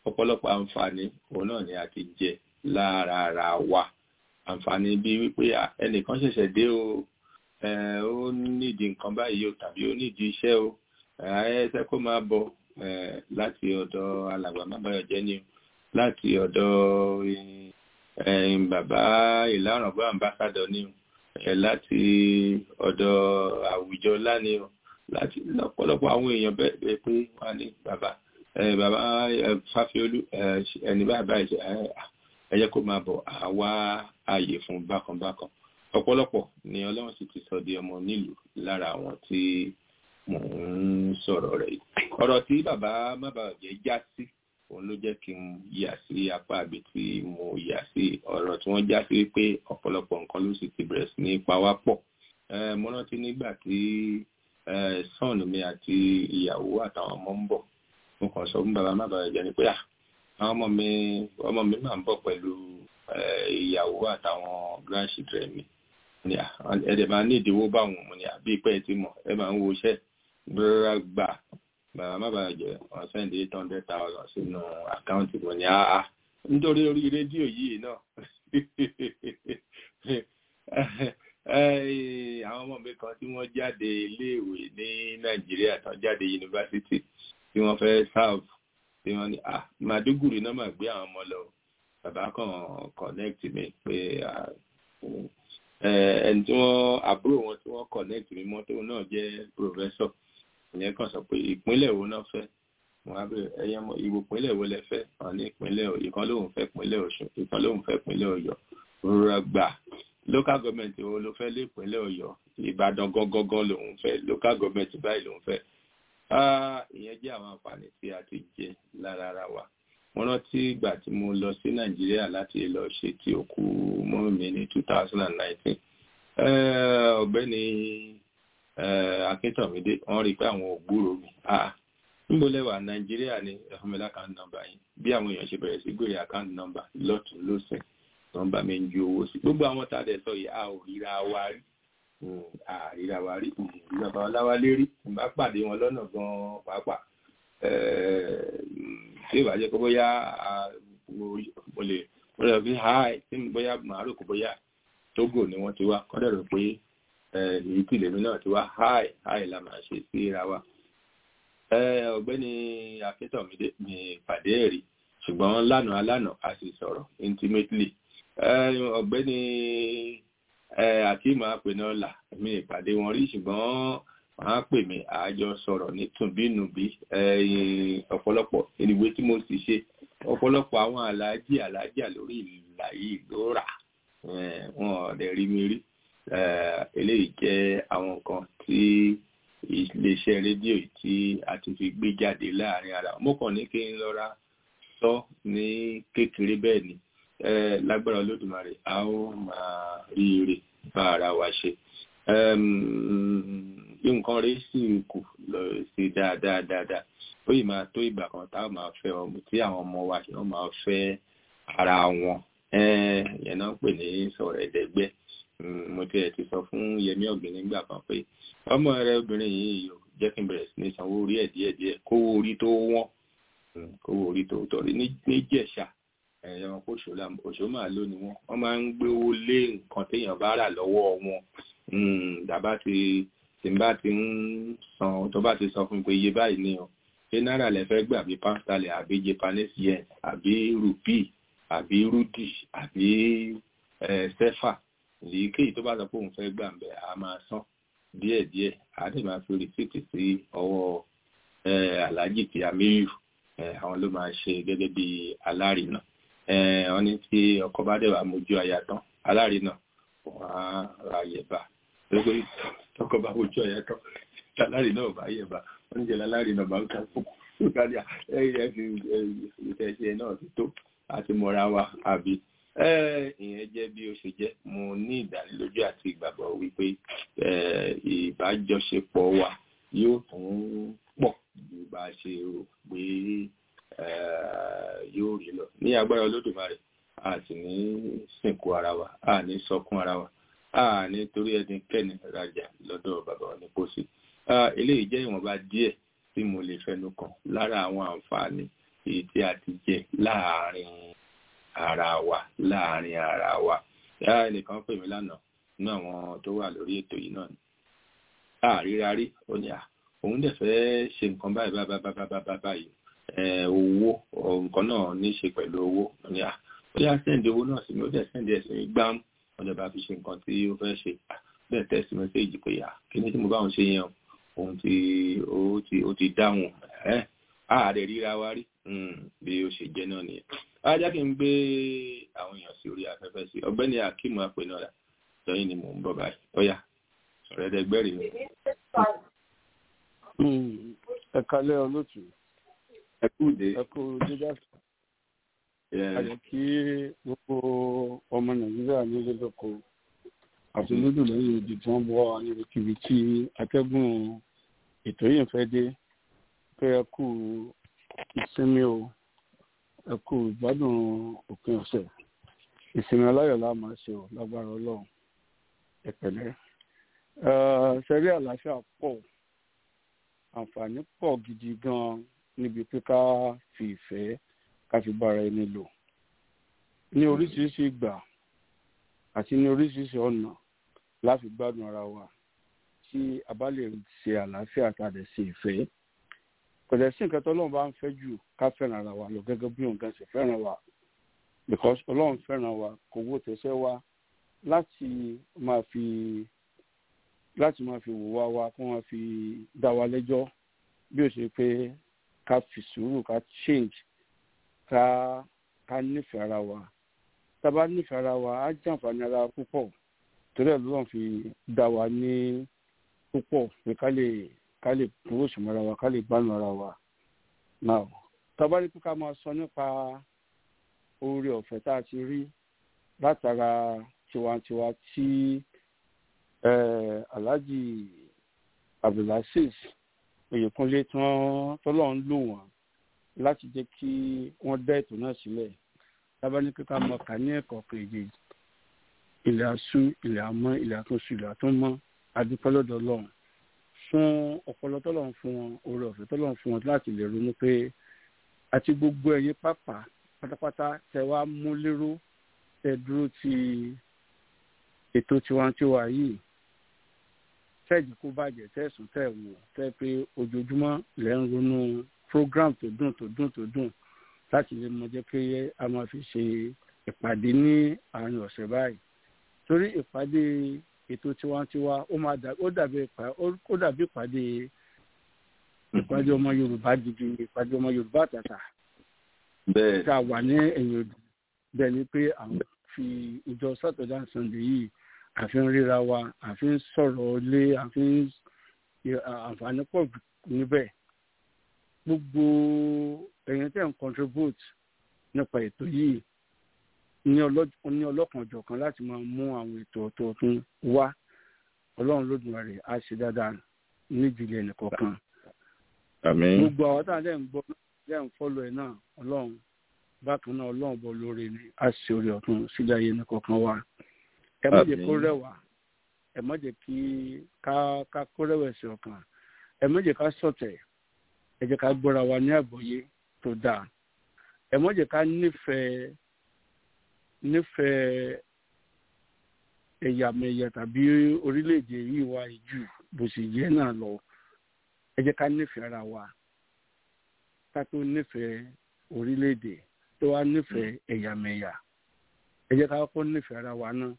ọ̀pọ̀lọpọ̀ àǹfààní òun náà ni a ti jẹ lára ara wa àǹfààní bíi wípé ẹnìkan ṣẹ̀ṣẹ̀ dé o ó nídìí nǹkan báyìí o tàbí ó nídìí iṣẹ́ o ẹsẹ kó máa bọ̀ láti ọ̀dọ̀ alàgbà mábàyọjẹ ni o láti ọ̀dọ̀ bàbá ìlànà bá ambassadọ ni o láti ọ̀dọ̀ àwùjọ lánì o láti lọ́pọ̀lọpọ̀ àwọn èèyàn bẹ́ẹ̀ pé wọ́n ní bàbá bàbá fáfiolú ẹni báyìí báyìí ẹ jẹ́ kó máa bọ̀ àwa ààyè fún bákanbákan ọ̀pọ̀lọpọ̀ ni Ọlọ́run sì ti sọ di ọmọ nílùú lára àwọn tí mò ń sọ̀rọ̀ rẹ̀ yìí ọ̀rọ̀ tí bàbá mábàjẹ́ já sí òun ló jẹ́ kí n yà sí apá àbí tí mo yà sí ọ̀rọ̀ tí wọ́n já sí wípé ọ̀pọ̀lọpọ̀ nǹkan ló sì ti bẹ̀rẹ̀ sí ní pa wá pọ̀ mo rántí nígbà tí sọ́ọ̀n mi àti ìyàwó àtàwọn ọmọ ń bọ̀ mo kàn sọ fún bàbá mábàjẹ́ ni pé àwọn ọmọ mi ọmọ mi máa ń bọ̀ pẹ̀lú ìyàwó àtàwọn grandchildren mi ni ẹ̀dẹ̀ máa ní ìdíwó báwọn mo ní àbí pẹ́ tí mọ̀ ẹ máa ń wo iṣẹ́ gbọ́dọ̀ gbà bàbá má bàa jẹ wọ́n sẹ́ndí eight hundred thousand sínú àkáǹtì mo ní àá nítorí orí rédíò yìí náà àwọn ọmọ mi kan tí wọ́n jáde iléèwé ní nàìjíríà tán jáde yunifásitì tí wọ́n fẹ́ serve tí wọ́n ní à màdúgùrì náà mà gbé àwọn ọmọ lọ bàbá kan connect mi pé ẹni tí wọ́n àbúrò wọn tí wọ́n connect mi mọ́ tóun náà jẹ́ professor ìyẹn kan sọ pé ìpínlẹ̀ wo náà fẹ́ wọ́n á bẹ̀rẹ̀ ẹyẹ mọ ìwò ìpínlẹ̀ wo lẹ fẹ́ wọ́n ní ìpínlẹ̀ ìkan lóun fẹ́ ìpínlẹ̀ Ọ̀ṣun ìkan lóun fẹ́ ìpínlẹ̀ Ọ̀yọ́ rọra gbà local government wo ló fẹ́ lé ìpínlẹ̀ Ọ̀yọ́ Ìbàdàn gangan lòun fẹ́ local government báyìí lòun fẹ́ ìyẹn jẹ́ àwọn àǹfààní tí a ti jẹ lára ara wa mo rántí ìgbà tí mo lọ sí Nàìjíríà láti lọ ṣe ti òkú mọ́ mi ní two thousand and nineteen ọ̀gbẹ́ni akíntọ̀mídé wọ́n rí pé àwọn ògbúrò mi níbo lẹ́wà nàìjíríà ní ẹ̀fọ́mẹ́lá account number yìí bí àwọn èèyàn ṣe bẹ̀rẹ̀ sí gbèrè account number lọ́tún lọ́sẹ̀ nọ́mbà mi ń ju owó sí gbogbo àwọn tá a dẹ̀ sọ yìí a ò ríra wa rí a ríra wa rí ìjọba ọláwálé rí ìbá pàdé wọn lọ́nà gan-an pàápàá tí ìbá jẹ́ pé bóyá mo lè mo lè fi háì tí bóyá màá rò kó bóyá Tógò ni wọ́n ti wá kọ́ dẹ̀ rò pé èyí tí lèmi náà ti wá háì háì la máa ṣe síra wa ọ̀gbẹ́ni akíntọ̀mídé ní ìpàdé ẹ̀rí ṣùgbọ́n lánàá lánàá a sì sọ̀rọ̀ intimately ọ̀gbẹ́ni akíma apẹ̀nọ́là mi ìpàdé wọn rí ṣùgbọ́n wọ́n á pè mí àjọ sọ̀rọ̀ ní tùnbínùbí ọ̀pọ̀lọpọ̀ ìwé tí mo sì ṣe ọ̀pọ̀lọpọ̀ àwọn aláàjì aláàjà lórí ìlà yìí ló rà wọn ọ̀dẹ̀ rí mi rí eléyìí jẹ́ àwọn nǹkan tí iléeṣẹ́ rédíò tí a ti fi gbé jáde láàrin ara mo kàn ní kí n lọ́ra sọ ní kékeré bẹ́ẹ̀ ni lágbára olódùmarè a ó máa rí ire bá ara wa ṣe nǹkan rẹ̀ sì kù lọ sí dáadáa dáadáa ó yìí máa tó ìgbà kan táwọn máa fẹ́ ọmọ tí àwọn ọmọ wa ṣe wọ́n máa fẹ́ ara wọn yẹn náà ń pè ní sọ̀rọ̀ ẹ̀dẹ́gbẹ́ mo tiẹ̀ ti sọ fún Yẹmí Ọ̀gbìn nígbà kan pé ọmọ rẹ obìnrin yìí yóò jẹ́ kí n bẹ̀rẹ̀ sí ní sanwó orí ẹ̀ díẹ̀ díẹ̀ kówó orí tó wọ́n kówó orí tó tọ̀rí níjẹ̀ṣà ẹ̀yàn òṣò máa ló ni wọ́n wọ́n máa ń gbówó lé nǹkan téèyàn bá rà lọ́wọ́ wọn dàbá ti tí n bá ti ń san tó bá ti sọ fún mi pé iye báyìí ni o ṣé náírà lẹ fẹ́ gbà bí pásítálì àbí japanese yen àbí rupee àbí rudi àbí sẹ́fà èyíkéyìí tó bá sọ pé òun fẹ́ gbà ń bẹ̀ a máa san díẹ̀díẹ̀ a dẹ̀ máa fi rìsíìtì sí ọwọ́ aláàjì tí amíyù àwọn ló máa ṣe gẹ́gẹ́ bí alárinà wọ́n ní tí ọkọ bá dẹ̀ wà mójú aya tán alárinà wọ́n á ra yẹ̀bà lórí tọkọ bá mójú aya tán alárinà ò bá yẹ̀bà wọ́n ní jẹ́ alárinà bá ń ká fún ìgbàlẹ̀ ẹ̀yẹ fi ìfẹsẹ̀ náà ti tó àti mọ́ra wa àbí ìyẹn jẹ́ bí ó ṣe jẹ́ mo ní ìdánilójú àti ìgbàgbọ́ wípé ìbájọṣepọ̀ wa yóò tún pọ̀ ju bá a ṣe rò pé yóò rí lọ ní agbára olódùmarè a sì ní sìnkú ara wa a ní sọkún ara wa a ní torí ẹnikẹ́ni rajà lọ́dọ̀ bàbá wa ní pósí eléyìí jẹ́ ìwọ̀nba díẹ̀ tí mo lè fẹnu kàn lára àwọn àǹfààní èyí tí a ti jẹ láàárín ara wa láàárín ara wa yàrá ẹnìkan pè mí lánàá nínú àwọn tó wà lórí ètò yìí náà ni àríra rí ó ní à òun dẹ̀ fẹ́ ṣe nǹkan báyìí báyìí báyìí báyìí báyìí owó nǹkan náà ní í ṣe pẹ̀lú owó ó ní à ó yá sẹ́ǹdì owó náà sí mi ó dẹ̀ sẹ́ǹdì ẹ̀ sí mi gbám wọ́n dẹ̀ bá fi ṣe nǹkan tí ó fẹ́ ṣe bẹ́ẹ̀ tẹ́sí mẹ́sẹ́ẹ̀jì pé à kí ni tí mo bá òun ṣe yẹn òun ti ó ti ó ti dáhùn ẹ́ ààrẹ ríra wa rí bí ó ṣe jẹ́ náà nìyẹn ajá kí n gbé àwọn èèyàn sí orí afẹ́fẹ́ sí ọ̀gbẹ́ni akeem apẹ̀nọ́ra lọ́yìn ni mò ń bọ̀ báyìí ó yá ọ̀rẹ́dẹ́gbẹ́rì mi. ẹ kalẹ́ olóòtú ẹ kú dé. ẹ kú dídá ayọ̀ kí gbogbo ọmọ nàìjíríà nílé lóko àti lódò lẹ́yìn odi tí wọ́n bọ́ wa níbikíbi tí atẹ́gùn ètò yìí fẹ́ dé pé ẹ kú ìsinmi o ẹ kú ìgbádùn òpin ọ̀sẹ̀ ìsinmi aláyọ̀ la máa ṣe o lágbára ọlọ́run ẹ pẹ̀lẹ́ ṣẹ́rí àlàáfíà pọ̀ àǹfààní pọ̀ gidi gan níbi pé ká fi ìfẹ́ ká fi bára ẹni lò ní oríṣiríṣi ìgbà àti ní oríṣiríṣi ọ̀nà láti gbádùn ara wa tí a bá lè ṣe àlàáfíà tàbí ṣe ìfẹ́ kò dẹ̀ sí nǹkan tó ọlọ́run bá ń fẹ́ jù ká fẹ́ràn ara wa lọ gẹ́gẹ́ bí òun gan ṣe fẹ́ràn wa because ọlọ́run fẹ́ràn wa kò wó tẹ̀sẹ̀ wa láti máa fi láti máa fi wò wá wa kó máa fi dá wa lẹ́jọ́ bí ó ṣe pé ká fi sùúrù ká change ká ká nífẹ̀ẹ́ ara wa tá a bá nífẹ̀ẹ́ ara wa á jàǹfààní ara wa púpọ̀ torí ẹ̀ lọ́run fi dá wa ní púpọ̀ pé ká lè ká lè kúrò sùnmọ́ ara wa ká lè gbánu ara wa now tá a bá ní pé ká máa sọ nípa oore ọ̀fẹ́ tá a ti rí látara tiwantiwa tí alhaji abdulaziz oyèkúnlé tí wọ́n tọ́lọ́ ń lò wọ́n láti jẹ́ kí wọ́n dá ètò náà sílẹ̀ tábà ní kíkà mọ kà ní ẹ̀kọ́ kejì ilẹ̀ asú ilẹ̀ amọ́ ilẹ̀ àtúnṣe ilẹ̀ àtúnmọ́ adúpẹ́ lọ́dọ̀ ọlọ́run fún ọpọlọ tọ́lọ́run fún wọn oore ọ̀fẹ́ tọ́lọ́run fún wọn láti lè ronú pé àti gbogbo ẹ̀yin pápá pátápátá tẹ wá mú lérò tẹ dúró ti ètò tiwantiwa yìí tẹ́ẹ̀jì kó bàjẹ́ tẹ́ẹ̀sùn tẹ́ẹ̀ wò tẹ́ẹ̀ pé ojoojúmọ́ lẹ́ ń ronú program tó dùn tó dùn tó dùn láti lè mọ jẹ́ pé a máa fi ṣe ìpàdé ní àárín ọ̀sẹ̀ báyìí torí ìpàdé ètò tiwantiwa ó máa dà ó dàbí ó dàbí ìpàdé ìpàdé ọmọ Yorùbá gidi ìpàdé ọmọ Yorùbá àtàtà bẹ́ẹ̀ tá a wà ní ẹ̀yìn odò bẹ́ẹ̀ ni pé àwọn fi ìjọ Saturday and Sunday yìí àfi ń ríra wa àfi ń sọ̀rọ̀ lé àfi ń àǹfààní pọ̀ níbẹ̀ gbogbo ẹ̀yin tẹ̀ ń contribute nípa ètò yìí ní ọlọ́kanòjọ̀kan láti máa mú àwọn ètò ọ̀tọ̀ọ̀tún wá ọlọ́run lódùmarè á ṣe dáadáa nídìílé ẹnìkọ̀ọ̀kan. àmín gbogbo àwọn táwọn dẹ̀ ń gbọ́ dẹ̀ ń fọ́lọ̀ ẹ̀ náà ọlọ́run bákan náà ọlọ́run bọ̀ lórí ni á ṣe orí ọ̀tún sílẹ̀ ayé ẹnìkọ̀ọ̀kan wa ẹ má jẹ́ kó rẹwà ẹ má jẹ́ kí ká ká kó rẹ̀wẹ̀sì ọkàn ẹ má jẹ́ ká ṣọ̀tẹ̀ ẹ jẹ́ ká gbọ́ra wa ní àgbọ́yé tó dáa ẹ má jẹ́ ká nífẹ̀ẹ́ nífẹ̀ẹ́ ẹ̀yàmẹ̀yà tàbí orílẹ̀-èdè yìí wá jù bó sì yẹ náà lọ ẹ jẹ́ ká nífẹ̀ẹ́ ara wa ká tó nífẹ̀ẹ́ orílẹ̀-èdè tó wá nífẹ̀ẹ́ ẹ̀yàmẹ̀yà ẹ jẹ́ ká kọ́kọ́ nífẹ̀ẹ́ ara wa náà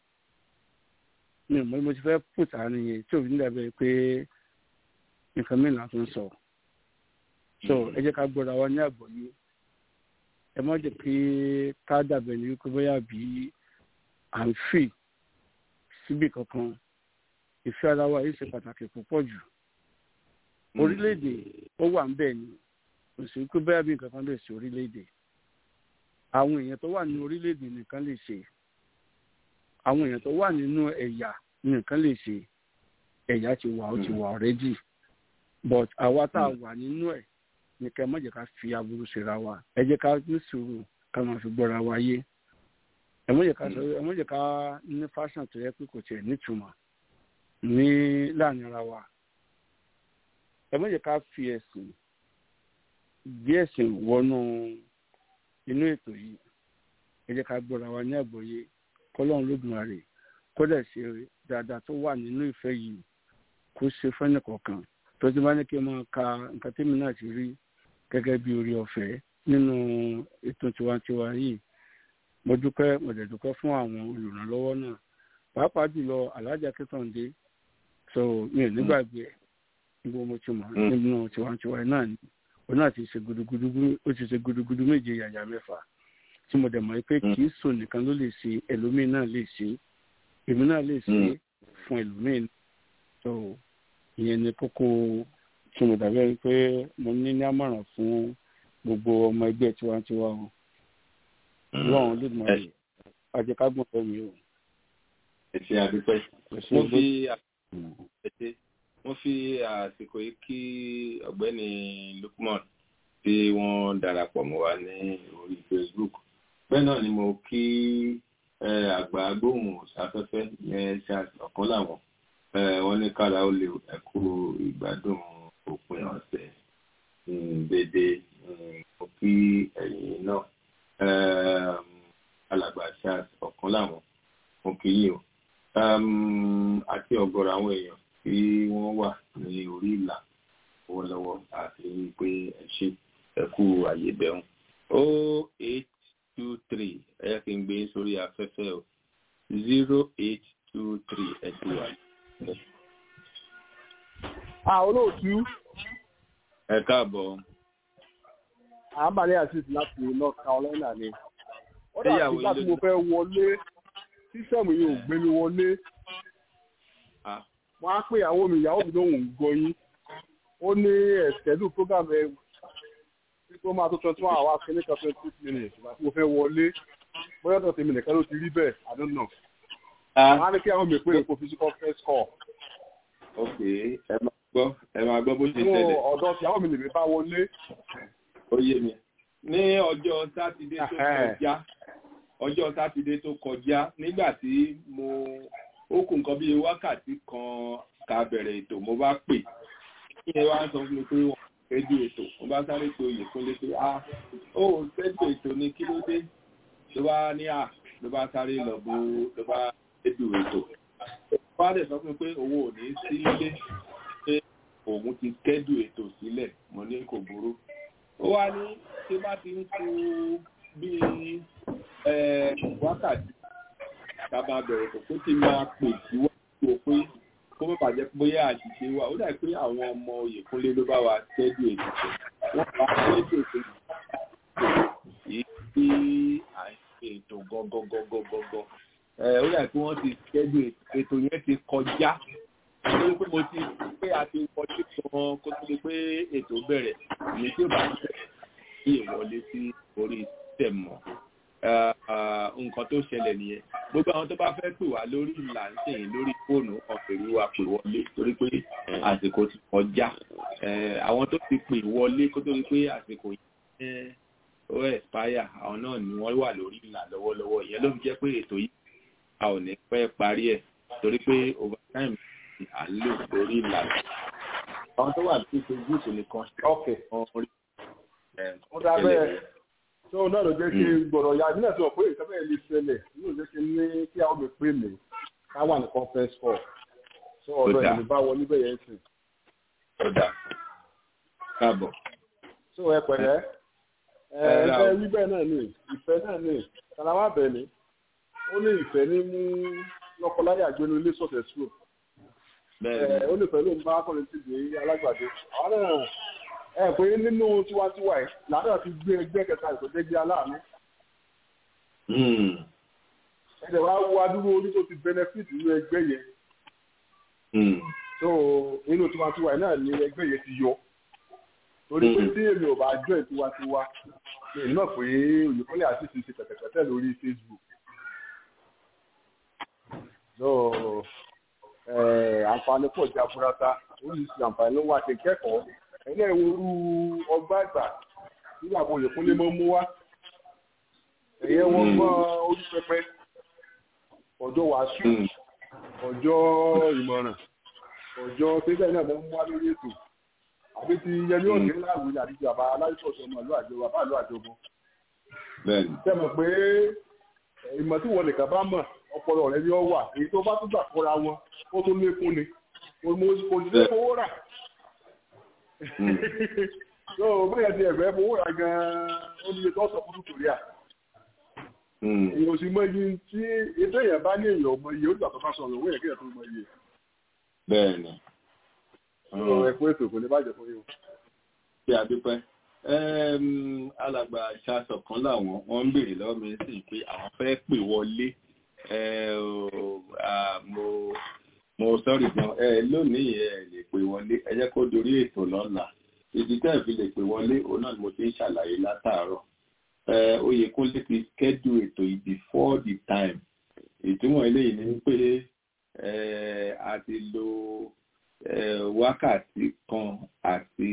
mi mo mo ti fẹ́ pùtà nìyẹn tí òfin dàbẹ̀ pé nǹkan mìíràn tó ń sọ so ẹ jẹ́ ká gbọ́dọ̀ wa ní àgbọ́yé ẹ má jẹ́ pé ká dàbẹ̀ ní wípé bóyá bí à ń fì síbì kankan ìfẹ́ ara wa yìí ṣe pàtàkì púpọ̀ jù orílẹ̀-èdè ó wà ń bẹ̀ ni kò sí pé bóyá bí nǹkan kan lè ṣe orílẹ̀-èdè àwọn èèyàn tó wà ní orílẹ̀-èdè nìkan lè ṣe àwọn èèyàn tó wà nínú ẹ̀yà nìkan lè ṣe ẹ̀yà ti wà ó ti wà ọ̀rẹ́dì but àwa tá a wà nínú ẹ̀ ní ká ẹ má jẹ́ ká fi aburú ṣera wa ẹ jẹ́ ká ní sùúrù ká máa fi gbọ́ra wa yé ẹ má jẹ́ ká sọ ẹ má jẹ́ ká ní fashion tó yẹ pé kò tiẹ̀ nítumọ̀ ní láàrin ara wa ẹ má jẹ́ ká fi ẹ̀sìn gbé ẹ̀sìn wọnú inú ètò yìí ẹ jẹ́ ká gbọ́ra wa ní àgbọ́yé kọ́lọ́run lódùmarè kódà ṣe dáadáa tó wà nínú ìfẹ́ yìí kó ṣe fẹ́nì kọ̀ọ̀kan tó ti bá ní kí n máa ka nǹkan tèmi náà ti rí gẹ́gẹ́ bí orí ọ̀fẹ́ nínú ètò tiwantiwa yìí mo dúpẹ́ mo dẹ̀ dúpẹ́ fún àwọn olùrànlọ́wọ́ náà pàápàá jùlọ alájà kẹtàndé so mi ò nígbàgbé ẹ̀ níbo mo ti mọ̀ nínú tiwantiwa náà ni òun náà ti ṣe gudugudu ó ti ṣe gudugudu méje yàyà mẹ́fà tí mo dẹ̀ mọ̀ pé kì í sùn nìkan ló lè ṣe ẹlòmíín náà lè ṣe èmi náà lè ṣe fún ẹlòmíín so ìyẹn ni kókó tí mo dàbí ẹni pé mo ní ní àmọ̀ràn fún gbogbo ọmọ ẹgbẹ́ tiwantiwa o lọ́wọ́n lóògùn rẹ̀ ajẹ́kágbọ̀n fẹ́ mi o. ẹ ṣe àdúpẹ́ mo fi mo fi àsìkò yìí kí ọ̀gbẹ́ni Lukman tí wọ́n darapọ̀ mọ́ wa ní orí Facebook bẹ́ẹ̀ náà ni mo kí àgbà gbóhùn sáfẹ́fẹ́ yẹn ṣe ọ̀kan láwọn wọ́n ní kára ó lè ẹ̀kú ìgbádùn òpin ọ̀sẹ̀ dédé mo kí ẹ̀yin náà alàgbà ṣe ọ̀kan láwọn mo kí yín o àti ọ̀gọ̀rọ̀ àwọn èèyàn tí wọ́n wà ní orí ìlà lọ́wọ́lọ́wọ́ àti pé ẹ ṣe ẹ kú àyè bẹ̀rùn o eight two three ẹ kí n gbé sórí afẹ́fẹ́ o zero eight two three ẹ ti wà. a olóòtú. ẹ káàbọ̀. àmàlẹ́ àṣìṣe láti north carolina ni. ó dà bí láti mo fẹ́ wọlé sísẹ̀mù yìí ò gbé mi wọlé. wọ́n á pè ìyàwó mi ìyàwó mi lóhùn gbọ́ yín. ó ní ẹ̀sẹ̀dù program ẹ̀ tó máa tó twenty one hours kìíní kan twenty six minutes ìgbà tí mo fẹ́ wọlé bóyá ọ̀dọ̀ tèmi nìkan ló ti rí bẹ́ẹ̀ i don't know. wọ́n á ní kí àwọn mi pé èkó physical first call. ok ẹ máa gbọ́ ẹ máa gbọ́ bó ṣe ṣẹlẹ̀. ọ̀dọ̀ tí àwọn mi lè bá wọlé. ó yé mi ní ọjọ́ sátidé tó kọjá ọjọ́ sátidé tó kọjá nígbà tí mo ó kù nǹkan bíi wákàtí kan ká bẹ̀rẹ̀ ètò mo bá pè kí ẹ wá sọ fún mi pé wọ́n rédíò ètò wọ́n bá sáré pé oyè fún lépe a ó rédíò ètò ní kí ló dé ló bá ní à ló bá sáré lọ bó ló bá rédíò ètò wọ́n á dẹ̀ sọ fún mi pé owó ò ní sí ilé pé òun ti kẹ́dù ètò sílẹ̀ mo ní kò burú ó wá ní tí bá ti ń ku bíi wákàtí tábà bẹ̀rẹ̀ tó kó tí máa pè síwájú pé kó má bàjẹ́ bóyá àṣìṣe wa ó dà pé àwọn ọmọ Oyèkúnlé ló bá wa tẹ́jú ètò wọ́n bá tẹ́jú ètò yìí tí à ń ṣe ètò gọ́gọ́gọ́gọ́gọ́ ó dà pé wọ́n ti tẹ́jú ètò yẹn ti kọjá nítorí pé mo ti pé a ti wọlé gan kó tó di pé ètò bẹ̀rẹ̀ èyí tí ó bá tẹ̀ sí ìwọlé sí orí tẹ̀ mọ́ nǹkan tó ṣẹlẹ̀ nìyẹn gbogbo àwọn tó bá fẹ́ pè wá lórí ìlà ń sèyìn lórí fóònù ọ̀fẹ́rí wa pè wọlé torí pé àsìkò ti kọjá àwọn tó ti pè wọlé kó tó di pé àsìkò yẹn ó expire àwọn náà ni wọ́n wà lórí ìlà lọ́wọ́lọ́wọ́ ìyẹn ló fi jẹ́ pé ètò yìí a ò ní pẹ́ parí ẹ̀ torí pé overtime à ń lò lórí ìlà àwọn tó wà ní Facebook nìkan ṣe ọ̀rí ó dá bẹ́ẹ̀ tó náà ló jẹ́ kí gbọ̀dọ̀ ya ìbílẹ̀ tó pé ìtọ́fẹ́ lè ṣẹlẹ̀ yóò jẹ́ kí ní kí àwọn mi pè mí ká wà ní conference call tó ọ̀dọ̀ ìlú bá wọlé bẹ́ẹ̀ yẹn sìn. ó dà káàbọ̀. tó ẹ pẹ̀lẹ́ ẹ ẹ wí bẹ́ẹ̀ náà ni ìfẹ́ náà ni kàlámà bẹ̀ ni ó ní ìfẹ́ ní mú lọ́kọláyà gbénu ilé sọ̀tẹ̀ sùn ó ní pẹ̀lú ń bá akọrin ti dé alágbàdo àwọn náà ẹ pé nínú tiwantiwa ẹ làádọ́ ti gbé ẹgbẹ́ kẹta ìsọdẹ́gbẹ́ aláàánú. ẹ̀dẹ̀ wá wo adúrú orí tó ti benefit nínú ẹgbẹ́ yẹn. so nínú tiwantiwa ẹ náà ni ẹgbẹ́ yẹn ti yọ. torí pé tí èmi ò bá jọ ìtiwantiwa èmi náà pé Oyèkúnlé àti ti ṣe pẹ̀tẹ̀pẹ̀tẹ̀ lórí Facebook. so àǹfààní pọ̀ jẹ́ afurata oríṣiríṣi àǹfààní ló wà ṣe kẹ́kọ̀ọ́ ẹ̀yẹ́ ìwòrú ọgbà àgbà nígbà wo Oyèkúnlé mọ́ mú wá ẹ̀yẹ́ wọ́n mọ́ orí pẹpẹ ọjọ́ wàásù ọjọ́ ìmọ̀ràn ọjọ́ tẹ́lẹ̀ náà mọ́ mú wá lórí ètò àbí ti yẹmí òní láwùjọ àti bàbá aláìsọ̀ọ̀sọ̀ ọmọ ìlú àjọ bàbá ìlú àjọbọ. ṣe mọ̀ pé ìmọ̀ tí wọ́n nìkan bá mọ̀ ọpọlọ rẹ ni ó wà èyí tó bá tún gbà kóra wọn ó tún lékún ni kò sí fowó rà. yóò bóyá ti ẹ̀fẹ́ fowó rà gan-an ó ní ètò ọ̀sán fún kòríà. èèyàn sì mọ iye tí ètò èèyàn bá ní èèyàn ọmọ iye ó gbà tó bá sọ̀rọ̀ owó yẹn kéèyàn tó mọ iye. bẹ́ẹ̀ni. ẹ kú ètò kò ní bàjẹ́ fún yín. ṣé a dúpẹ́ alàgbà ìṣàsọ̀ kan làwọn wọ́n ń béèrè lọ́wọ́ mi sí pé àwọn fẹ́ pè wọlé mo mo sọ́rí gan ẹ lónìí ẹ lè pè wọlé ẹ jẹ́ kó dorí ètò lọ́la ìdí tẹ́ fi lè pè wọlé òun náà ni mo ti ń ṣàlàyé látàárọ̀ Oyèkúnlé ti schedule ètò yìí before the time ìtumọ̀ eléyìí ni pé a ti lo wákàtí kan àti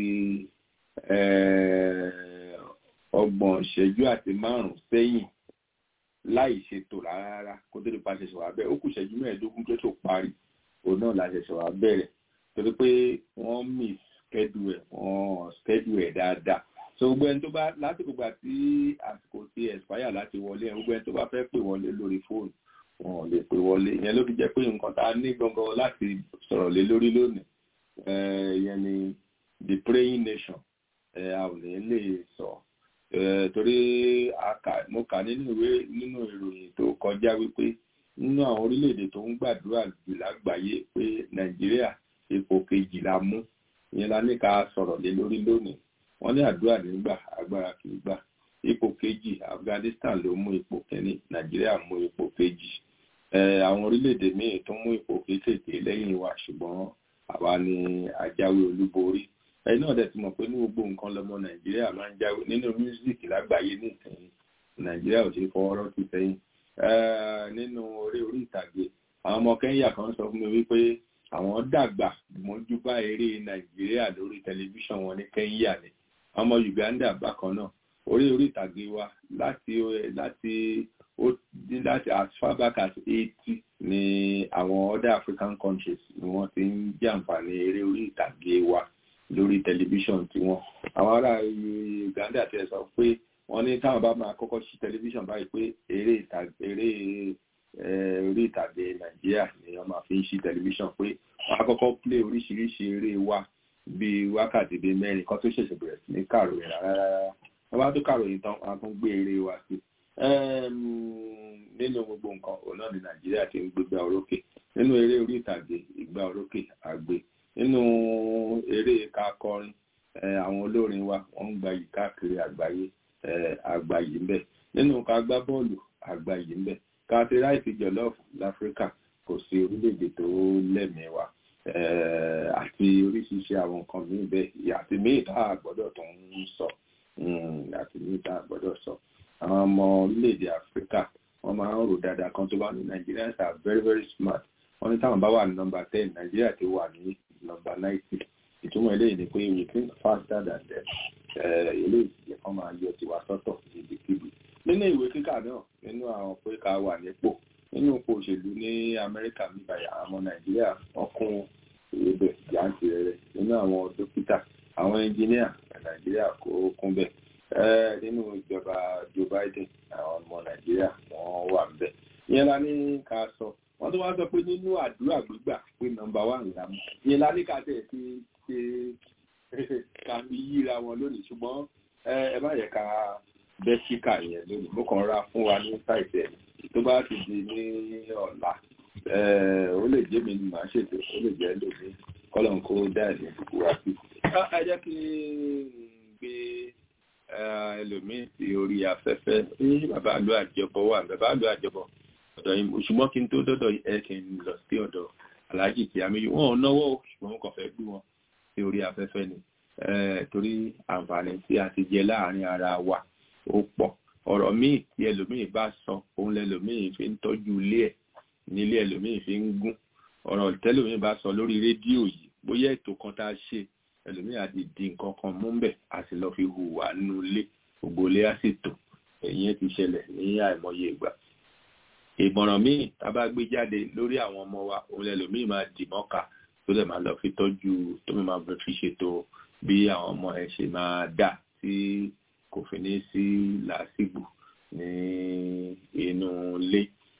ọgbọ̀n ìṣẹ́jú àti márùn-ún sẹ́yìn láì ṣètò rárá kó tó lè pa ṣẹ̀ṣẹ̀ wá bẹ́ẹ̀ ó kù ìṣẹ́jú mẹ́ẹ̀ẹ́dógún tó tó parí òun náà la ṣẹ̀ṣẹ̀ wá bẹ̀rẹ̀ torí pé wọ́n miss schedule ẹ̀ wọ́n schedule ẹ̀ dáadáa so gbogbo ẹni tó bá lásìkò gbà tí àsìkò ti expire láti wọlé ẹ̀ gbogbo ẹni tó bá fẹ́ pè wọlé lórí fóònù wọn ò lè pè wọlé ìyẹn ló fi jẹ́ pé nǹkan tá a ní gangan láti sọ̀rọ̀ lé lórí lónìí ìyẹn ni the praying nation a ò ní lè sọ torí mo kà nínú ìwé nínú ìròyìn tó kọjá wípé nínú àwọn orílẹ̀-èdè tó ń gbàdúrà jù lágbàáyé pé nàìjíríà ipò kejì la mú ìyẹn la ní ká sọ̀rọ̀ lé lórí lónìí wọ́n ní àdúrà nígbà agbára kì í gbà ipò kejì afghanistan ló mú ipò kẹ́ni nàìjíríà mú ipò kejì àwọn orílẹ̀-èdè míì tó mú ipò kéékèèké lẹ́yìn wa ṣùgbọ́n àwa ni àjáwé olúborí ẹ̀yin náà dẹ̀ ti mọ̀ pé ní gbogbo nǹkan lọmọ nàìjíríà máa ń jáwé nínú mísíkì lágbàáyé ní ìsẹ̀yìn nàìjíríà ò ṣe fọwọ́ rọ́tì sẹ́yìn nínú orí orí ìtàgé àwọn ọmọ kẹ́ńyà kan sọ fún mi wípé àwọn dàgbà mọ́jú bá eré nàìjíríà lórí tẹlifíṣàn wọn ní kẹ́ńyà ni ọmọ uganda bákan náà orí orí ìtàgé wa láti láti láti as far back as eighty ni àwọn other african countries ni wọ́n ti ń jàǹfààní eré orí ìtàgé wa lórí tẹlifíṣàn tiwọn àwọn ará uganda ti sọ pé wọ́n ní táwọn bá máa kọ́kọ́ ṣí tẹlifíṣàn báyìí pé eré ìtàgé eré orí ìtàgé nàìjíríà ni wọ́n máa fi ń ṣí tẹlifíṣàn pé wọ́n á kọ́kọ́ play oríṣiríṣi eré wa bíi wákàtí bíi mẹ́rin kan tó ṣẹ̀ṣẹ̀ bẹ̀rẹ̀ sí ní kàròyìn rárá wọ́n bá tó kàròyìn tán wọ́n á tún gbé eré wa sí nínú gbogbo nǹkan òun náà ni nàìjíríà ti ń gbégbá orókè nínú eré orí ìtàgé ìgbà orókè àgbé nínú eré kakọrin àwọn olórin wa wọ́n ń gbayì káàkiri àgbáyé àgbáyé ń bẹ nínú ká gbá bọ́ọ̀lù àgbáyé ń bẹ ká ti ráìsì jọlọ́ọ̀fù láfíríkà kò sí orílẹ̀-èdè tó lẹ́mìí wa àti oríṣiríṣi àwọn nǹkan míì bẹ́ẹ̀ àti míì tá a gbọ́dọ̀ tó ń sọ àti míì tá a gbọ́dọ̀ sọ àwọn ọmọ orílẹ̀-èdè áfíríkà wọ́n máa ń rò dáadáa kan tó bá ní Nigerians are very very smart wọ́n ní táwọn bá wà ní nọ́mbà ten Nàìjíríà ti wà ní nọ́mbà ninety ìtumọ̀ eléyìí ni pé we think faster than them eléyìí yẹ kán máa yọ tiwa sọ́tọ̀ níbikíbi nínú ìwé kíkà náà nínú àwọn pé ká wà nípò nínú ipò òṣèlú ní Amẹ́ríkà níbàyà àwọn ọmọ Nàìjíríà wọ́n kún ebè jáǹtì rẹ̀ nínú àwọn dókítà àwọn ẹnjìníà Nàìjíríà kó kún bẹ́ẹ̀ nínú ìjọba Joe Biden àwọn ọmọ Nàìjíríà wọ́n wà ń bẹ̀ ìyẹn la ní ká sọ wọ́n tó wá sọ pé nínú àdúrà gbígbà pé nọ́mbà wà ńlá mú ìyẹn la ní ká tẹ̀ sí ṣe ká fi yíra wọn lónìí ṣùgbọ́n ẹ má yẹ ká bẹ́ síkà yẹn lónìí mo kàn ra fún wa ní sáìtì ẹ̀ tó bá ti di ní ọ̀la ó lè jẹ́ mi ni màá ṣètò ó lè jẹ́ lómi kọ́lọ̀ ń kó dá ẹ̀ ní ìdìbò wá sí. ẹ jẹ́ kí n gbé ẹlòmíì sí orí afẹ́fẹ́ ní bàbá àlọ́ àjọbọ wà bàbá àlọ́ àjọbọ ọ̀dọ̀ yìí ṣùgbọ́n kí n tó dọ́dọ̀ ẹ kí n lọ sí ọ̀dọ̀ aláàjì tí a méjì wọn ò náwó ṣùgbọ́n kò fẹ́ gbé wọn sí orí afẹ́fẹ́ ni torí àǹfààní tí a ti jẹ láàrin ara wa ó pọ̀ ọ̀rọ̀ míì tí ẹlòmíì bá sọ òun lẹlòmíì fi ń tọ́jú ilé ẹ̀ nílé ẹlòmíì fi ń gún ọ̀rọ̀ tẹ́lòmíì bá sọ lórí rédíò yìí bóyá ètò kan tá a ṣe ẹlòmíì àti di nǹkan kan mú bẹ̀ a sì lọ fi hùwà nínú ilé gbogbo ilé á sì tò èyí ti ṣẹlẹ̀ ní àìmọye ìgbà ìmọ̀ràn míì tá a bá gbé jáde lórí àwọn ọmọ wa òun lẹ́lòmíì máa dì mọ́ka tó lè máa lọ fi tọ́jú tó máa fi ṣètò bí àwọn ọmọ ẹ̀ ṣe máa dà tí kò fi ní sí làásìgbò ní inú ilé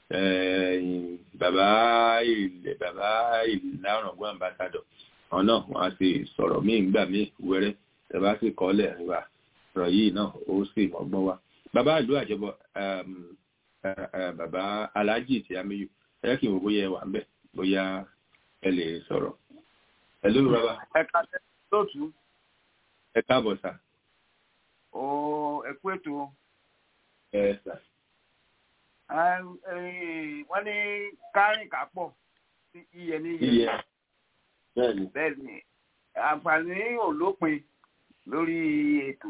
bàbá ilẹ̀ bàbá ìlàrọ̀gbọ́n ambassadọ̀ àwọn náà wọ́n á sì sọ̀rọ̀ míì gbà míì wẹ́rẹ́ ẹ bá sì kọ́ lẹ̀ wá ọ̀rọ̀ yìí náà ó sì mọ́gbọ́n wá bàbá ìlú àjọbọ bàbá aláàjì tí amíyù ẹ kí n wò bóyá ẹ wà ń bẹ̀ bóyá ẹ lè sọ̀rọ̀ ẹ lóru bàbá. ẹ ká lóòtú. ẹ káàbọ̀ sà. ó ẹ kú ètò. ẹ sà wọ́n ní kárìn kápọ̀ iye ní iye. bẹ́ẹ̀ni. bẹ́ẹ̀ni àǹfààní ò lópin lórí ètò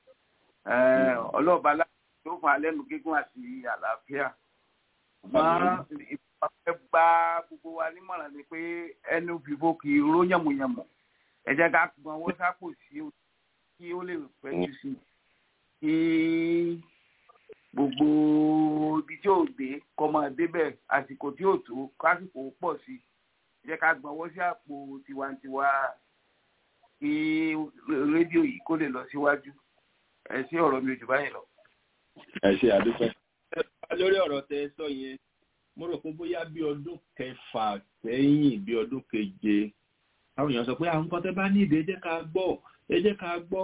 ọlọ́ọ̀bá tó fún alẹ́nu gígùn àti àlàáfíà. wọ́n ìfọwọ́fẹ́ gba gbogbo wa nímọ̀ràn ni pé ẹnu fìfo kì í ró yànmùyànmù ẹ jẹ́ ká gbọ́n wọ́n sápò sí kí ó lè pẹ́ jù sí kí gbogbo ibi tí ò dé kọ́ máa débẹ̀ àsìkò tí ò tó kásìkò pọ̀ sí jẹ́ ká gbọ́nwọ́ sí àpò tiwantiwa kí rédíò yìí kó lè lọ síwájú ẹ sí ọ̀rọ̀ mi ò jù báyìí lọ. ẹ ṣe àdúpẹ́. lórí ọ̀rọ̀ tẹ sọ yẹn mo rò pé bóyá bí ọdún kẹfà sẹ́yìn bí ọdún keje àwọn èèyàn sọ pé àwọn nǹkan tẹ bá ní ìdè ẹ jẹ́ ká gbọ́ ẹ jẹ́ ká gbọ́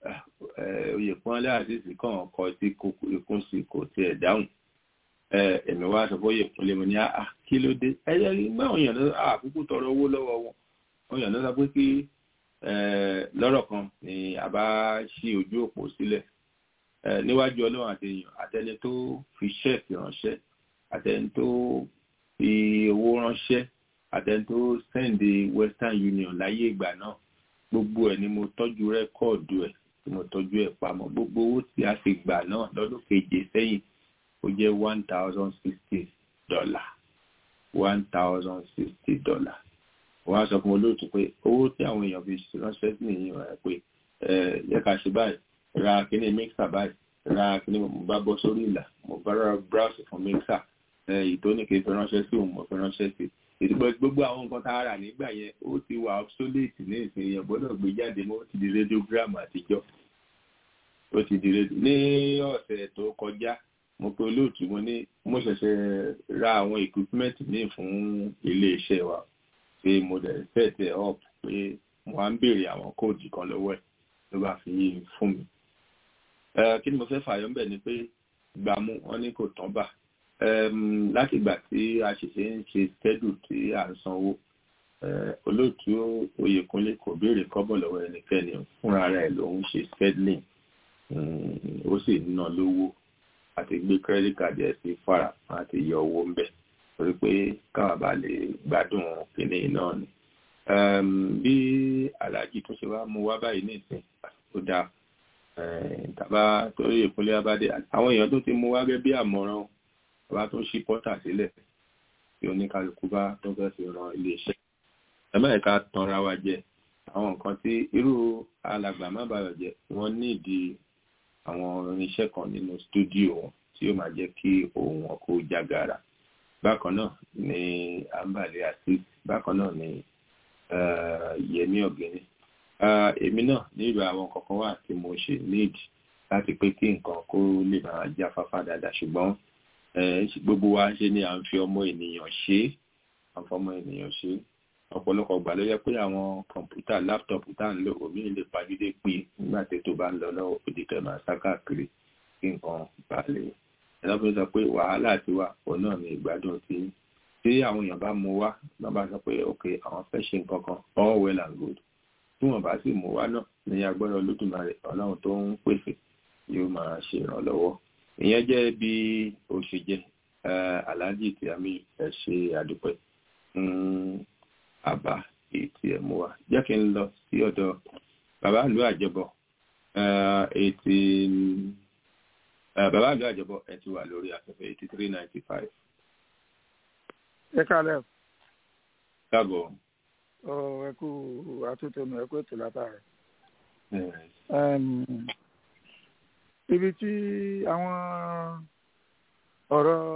oyè pọ́nlé àṣìṣe kàn kọ tí ikún sí kò tiẹ̀ dáhùn ẹ̀mí wá sọ fún oyè pọ́nlé mo ní àá kí ló dé ẹ̀yẹ gbé àwọn èèyàn lọ́wọ́ àkókò tọrọ owó lọ́wọ́ wọn àwọn èèyàn lọ́wọ́ pé kí lọ́rọ̀ kan ni a bá ṣí ojú òpó sílẹ̀ níwájú ọlọ́run àti èèyàn àtẹni tó fi ṣẹ́ẹ̀kì ránṣẹ́ àtẹni tó fi owó ránṣẹ́ àtẹni tó sẹ́ǹdì Western Union láyé ìgbà náà gbogbo ẹ̀ ni mo tọ́jú rẹ́kọ̀ọ̀dù ẹ̀ tí mo tọ́jú ẹ̀ pamọ́ gbogbo owó tí a fi gbà náà lọ́dún keje sẹ́yìn ó jẹ́ one thousand sixty dollar one thousand sixty dollar wọ́n á sọ fún olóòtú pé owó tí àwọn èèyàn fi ránṣẹ́ sí nìyí rẹ̀ pé ẹ yẹ ká ṣe báyìí ra kíní mixer báyìí ra kíní mo bá bọ́ sórí ìlà mo bá rà browse fún mixer ìtóníkè fi ránṣẹ́ sí òun mo fi ránṣẹ́ sí ìdúgbò gbogbo àwọn nǹkan tá a rà nígbà yẹn ó ti wà obsolete ní ìsinyìí yẹn gbọ́dọ̀ gbé jáde mọ́ ó ti di radiogram àtijọ́ ó ti di rédíò ní ọ̀sẹ̀ tó kọjá mo pe olóòtú mo ní mo ṣẹ̀ṣẹ̀ ra àwọn equipment míì fún iléeṣẹ́ wa pé mo dẹ̀ set ẹ̀ up pé mo wá ń béèrè àwọn kóòdù kan lọ́wọ́ ẹ̀ ló bá fi fún mi. kí ni mo fẹ́ fààyàn bẹ̀ ni pé gbàmú wọn ní kò tán bà láti ìgbà tí a ṣẹ̀ṣẹ̀ ń ṣe schedule tí à ń sanwó olóòtú oyèkúnlé kò béèrè kọ́bọ̀ lọ́wọ́ ẹnikẹ́ni fúnra rẹ̀ ló ń ṣe scheduling ó sì ná lówó àti gbé credit card ẹ̀ sí fara àti yọ owó ń bẹ̀ torí pé káwọn bá lè gbádùn kínní náà ni. bí aláàjì tó ṣe wá mú wá báyìí nísìn ó dáa tàbá torí ìpínlẹ̀ abádé àwọn èèyàn tó ti mú wá gẹ́gẹ́ bí àmọ̀ràn bàbá tó ṣí pọ́tà sílẹ̀ tí oníkálukú bá tó fẹ́ fi ran iléeṣẹ́. ẹ̀mẹ́ẹ̀ka tanra wa jẹ àwọn nǹkan tí irú alàgbà má bàyọ̀ jẹ́ wọ́n nídìí àwọn irinṣẹ́ kan nínú stúdíò wọn tí ó máa jẹ́ kí ohùn wọn kó jágara bákan náà ni àǹbàlẹ̀ àti bákan náà ni yẹmí ọ̀gẹ́ni èmi náà nílò àwọn kankan wà tí mo ṣe nídìí láti pé kí nǹkan kó lè máa já fáfá dáadáa ṣùgbọ́n gbogbo wa ṣe ni à ń fi ọmọ ènìyàn ṣe à ń fọmọ ènìyàn ṣe ọ̀pọ̀lọpọ̀ gbà ló yẹ pé àwọn kọ̀ǹpútà láptọ̀pù tá à ń lò omi lè pàdé pé nígbà tí tó bá ń lọ lọ́wọ́ òdì tẹ̀ máa sá káàkiri kí nǹkan bá lè ẹlọ́pìn sọ pé wàhálà ti wà òun náà ní ìgbádùn tí tí àwọn èèyàn bá mú wá náà bá sọ pé ok àwọn fẹ́ ṣe nǹkan kan all well and good tí wọ́n bá sì mú wá náà ní agbára olódùmarè ọlọ́run tó ń pèsè yóò máa ṣe ìrànlọ́wọ́ ìyẹn jẹ́ bí ó ṣe jẹ́ aláàjì tí a mi ẹ̀ ṣe àdúpẹ́ àbá ètí ẹ̀ mú wa jẹ́ kí n lọ sí ọ̀dọ̀ bàbá ìlú àjẹbọ ètí bàbá ìlú àjẹbọ ẹ ti wà lórí afẹ́fẹ́ eighty three ninety five. ẹ kálẹ̀. káàbọ̀. ọ ẹ kú àtúntò mi ẹ kú ètò látàrí. ibi tí àwọn ọ̀rọ̀